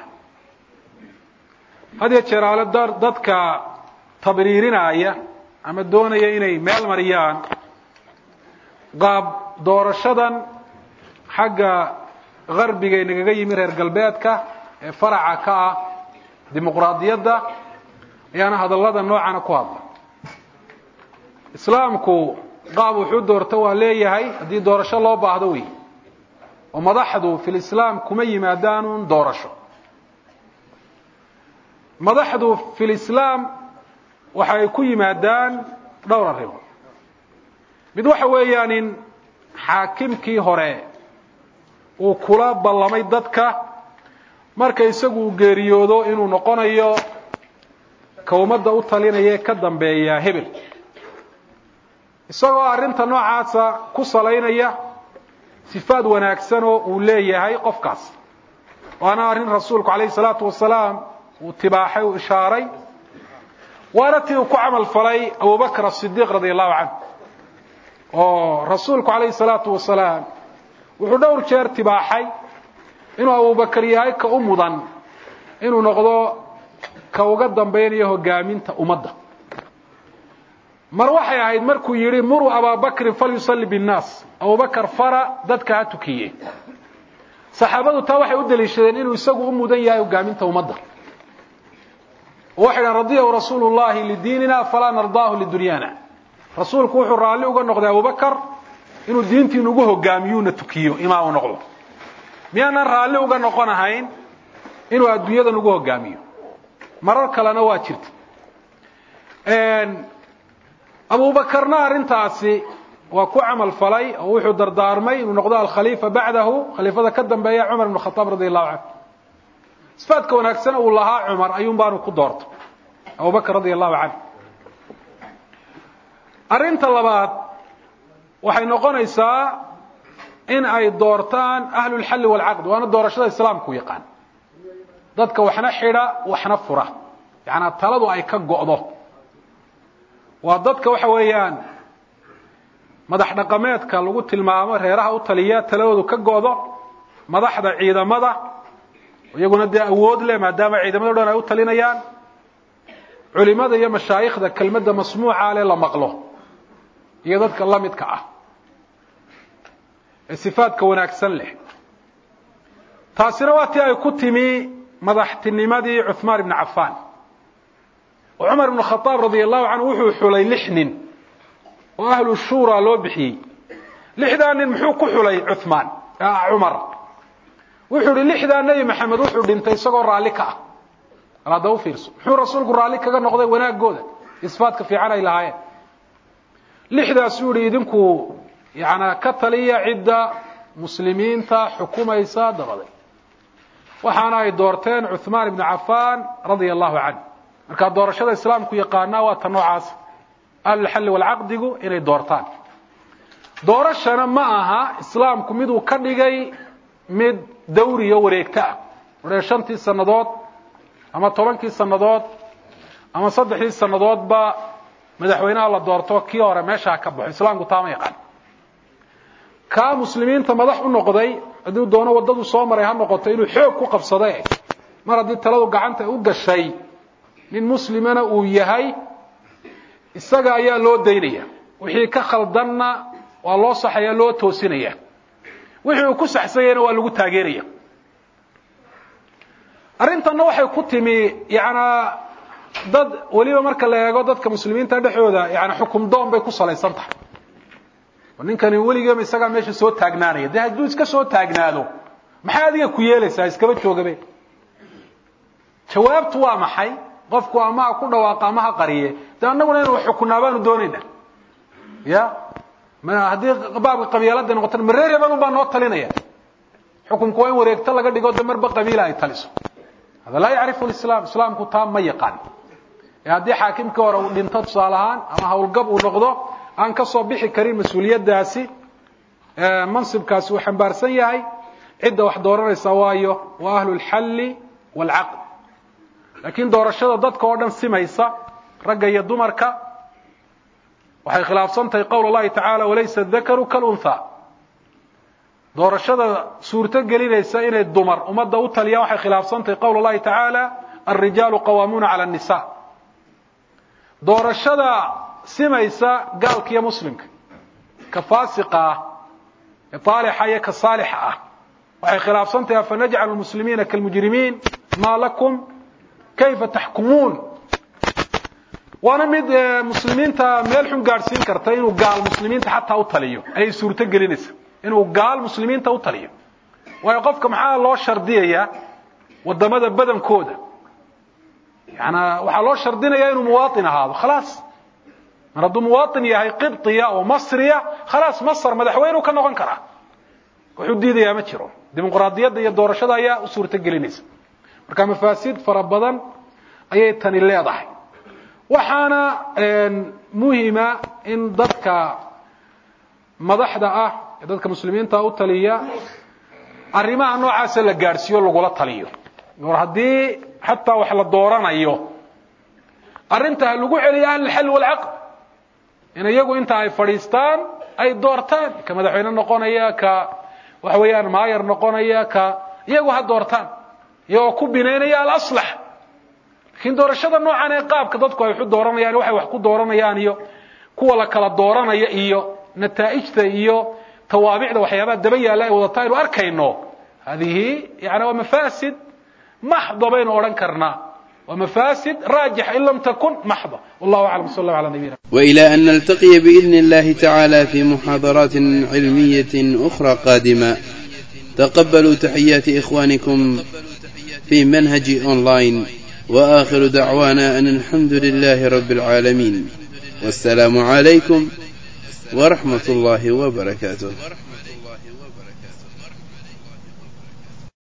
had yee jeeraale dadka tabriirinaya ama doonaya inay meel mariyaan qaab doorashadan xagga garbiga nagaga yimi reer galbeedka ee faraca ka ah dimuqraadiyadda ayaana hadallada noocana ku hadla islaamku qaab wuxuu doorto waa leeyahay haddii doorasho loo baahdo wey oo madaxdu fi lislaam kuma yimaadaanuun doorasho madaxdu fi lislaam waxa ay ku yimaadaan dhowr arrimood mid waxa weeyaan in xaakimkii hore uu kula ballamay dadka marka isagu uu geeriyoodo inuu noqonayo ka ummadda u talinaya ee ka dambeeya hebel isagoo arrinta noocaasa ku salaynaya sifaad wanaagsan oo uu leeyahay qofkaas waana arrin rasuulku calayhi salaatu wasalaam uu tibaaxay uu ishaaray waana tii uu ku camal falay abubakr asidiiq radia allahu canhu oo rasuulku calayhi salaatu wasalaam wuxuu dhowr jeer tibaaxay inuu abubakar yahay ka u mudan inuu noqdo ka uga dambaynayo hogaaminta ummadda mar waxay ahayd markuu yidhi muruu abaabakrin falyusalli binnaas abubakar fara dadka ha tukiye saxaabadu taa waxay u daliishadeen inuu isagu u mudan yahay hogaaminta ummadda oo waxay dhahan radiyahu rasuulu llahi lidiinina falaa nardaahu lidunyana rasuulku wuxuu raalli uga noqday abubakar inuu diintiinu ugu hogaamiyuuna tukiyo imaam u noqdo miyaanan raalli uga noqonahayn inuu adduunyadan ugu hogaamiyo marar kalena waa jirta abubakarna arrintaasi waa ku camal falay oo wuxuu dardaarmay inuu noqdo alkhaliifa bacdahu khaliifada ka dambeeya cumar ibn khataab radi allahu canhu sifaadka wanaagsan uu lahaa cumar ayuun baanu ku doorto abubakr radi allahu canhu arrinta labaad waxay noqonaysaa in ay doortaan ahlulxalli waalcaqd waana doorashada islaamku yaqaan dadka waxna xidha waxna fura yacanaa taladu ay ka go'do waa dadka waxa weeyaan madax dhaqameedka lagu tilmaamo reeraha u taliya taladoodu ka go'do madaxda ciidamada iyaguna dee awood leh maadaama ciidamado dhan ay u talinayaan culimada iyo mashaayikhda kelmadda masmuuca leh la maqlo iyo dadka la midka ah ee sifaadka wanaagsan leh taasina waa tii ay ku timi madaxtinimadii cuhmaan ibni cafaan oo cumar ibnu khadaab radia allahu canhu wuxuu xulay lix nin oo ahlu shuura loo bixiyey lixdaa nin muxuu ku xulay cuhmaan cumar wuxuu ihi lixdaa nebi maxamed wuxuu dhintay isagoo raalli ka ah al hadda u fiirso muxuu rasuulku raalli kaga noqday wanaagooda isfaadka fiican ay lahaayeen lixdaasuu yihi idinku yana ka taliya cidda muslimiinta xukumaysa dabaday waxaana ay doorteen cuhmaan ibnu cafaan radia allahu canh markaa doorashada islaamku yaqaanaa waa ta noocaas ahlulxalli walcaqdigu inay doortaan doorashana ma aha islaamku miduu ka dhigay mid dawriyo wareegto ah odhee shantii sannadood ama tobankii sannadood ama saddexdii sannadoodba madaxweynaha la doorto kii hore meesha ha ka baxo islaamku taama yaqaan kaa muslimiinta madax u noqday hadduu doono waddadu soo maray ha noqoto inuu xoog ku qabsade mar haddii taladu gacanta u gashay nin muslimana uu yahay isaga ayaa loo daynaya wixii ka khaldanna waa loo saxaya loo toosinaya wixii uu ku saxsanyana waa lagu taageeraya arrintanna waxay ku timi yanaa dad weliba marka la eego dadka muslimiinta dhexooda yani xukum doon bay ku salaysan tahay ninkani weligeema isagaa meesha soo taagnaanaya dee hadduu iska soo taagnaado maxay adiga ku yeelaysaa iskaba joogabe jawaabtu waa maxay qofku ama ha ku dhawaaqa ama ha qariye de annaguna inu xukunaa baanu doonayna ya haddii baabka qabiilada noqotana mareer hebel un baa noo talinaya xukunku waa in wareegto laga dhigo de marba qabiila ay taliso hada laa yacrifu lislaam islaamku taa ma yaqaan ee haddii xaakimkii hore uu dhinto tusaale ahaan ama howlgab uu noqdo aan ka soo bixi karin mas-uuliyaddaasi mansibkaasi uu xambaarsan yahay cidda wax dooranaysa waayo waa ahlu lxalli waalcaqd laakiin doorashada dadka oo dhan simaysa ragga iyo dumarka waxay khilaafsan tahay qowl اllahi tacaala walaysa dakaru kalunha doorashada suurto gelinaysa inay dumar ummadda u taliyaan waxay khilaafsan tahay qowl اllahi tacaala alrijaalu qawaamuuna cala الnisa doorashada simaysa gaalka iyo muslimka ka faasiqa ah ee aalixa iyo ka saalixa ah waxay khilaafsan tahay afanajcalu lmuslimiina kalmujrimiin ma lakum kayfa taxkumuun waana mid muslimiinta meel xun gaadhsiin karta inuu gaal muslimiinta xataa u taliyo ayay suurto gelinaysa inuu gaal muslimiinta u taliyo waayo qofka maxaa loo shardiyayaa wadamada badankooda yana waxaa loo shardinayaa inuu muwaaطin ahaado khalaas mar hadduu muwaaطin yahay qibطiya oo masriya khalaas masr madaxweyneu ka noqon karaa wuxuu diidayaa ma jiro dimuqraadiyadda iyo doorashada ayaa u suurto gelinaysa marka mafaasiid fara badan ayay tani leedahay waxaana muhima in dadka madaxda ah ee dadka muslimiinta u taliya arrimaha noocaasa la gaadhsiiyo lagula taliyo or haddii xataa wax la dooranayo arrinta ha lagu celiyo ahlilxal walcaqd in iyagu inta ay fadhiistaan ay doortaan ka madaxweyne noqonaya ka waxa weeyaan maayar noqonaya ka iyagu ha doortaan iyagoo ku binaynaya alaslax lakiin doorashada noocan ee qaabka dadku ay waxu dooranayaan waxay wax ku dooranayaan iyo kuwa la kala dooranaya iyo nataa'ijta iyo tawaabicda waxyaabaha daba yaalla ay wadataa aynu arkayno hadihi yani waa mafaasid maxda baynu odhan karnaa waa mafaasid raajix in lam takun maxda wallahu aclam sal allah ala nabiyina وإلى أن نلتقي بإذن الله تعالى في محاضرات علمية أخرى قادمة تقبلوا تحيات إخوانكم في منهج أونلاين وآخر دعوانا أن الحمد لله رب العالمين والسلام عليكم ورحمة الله وبركاته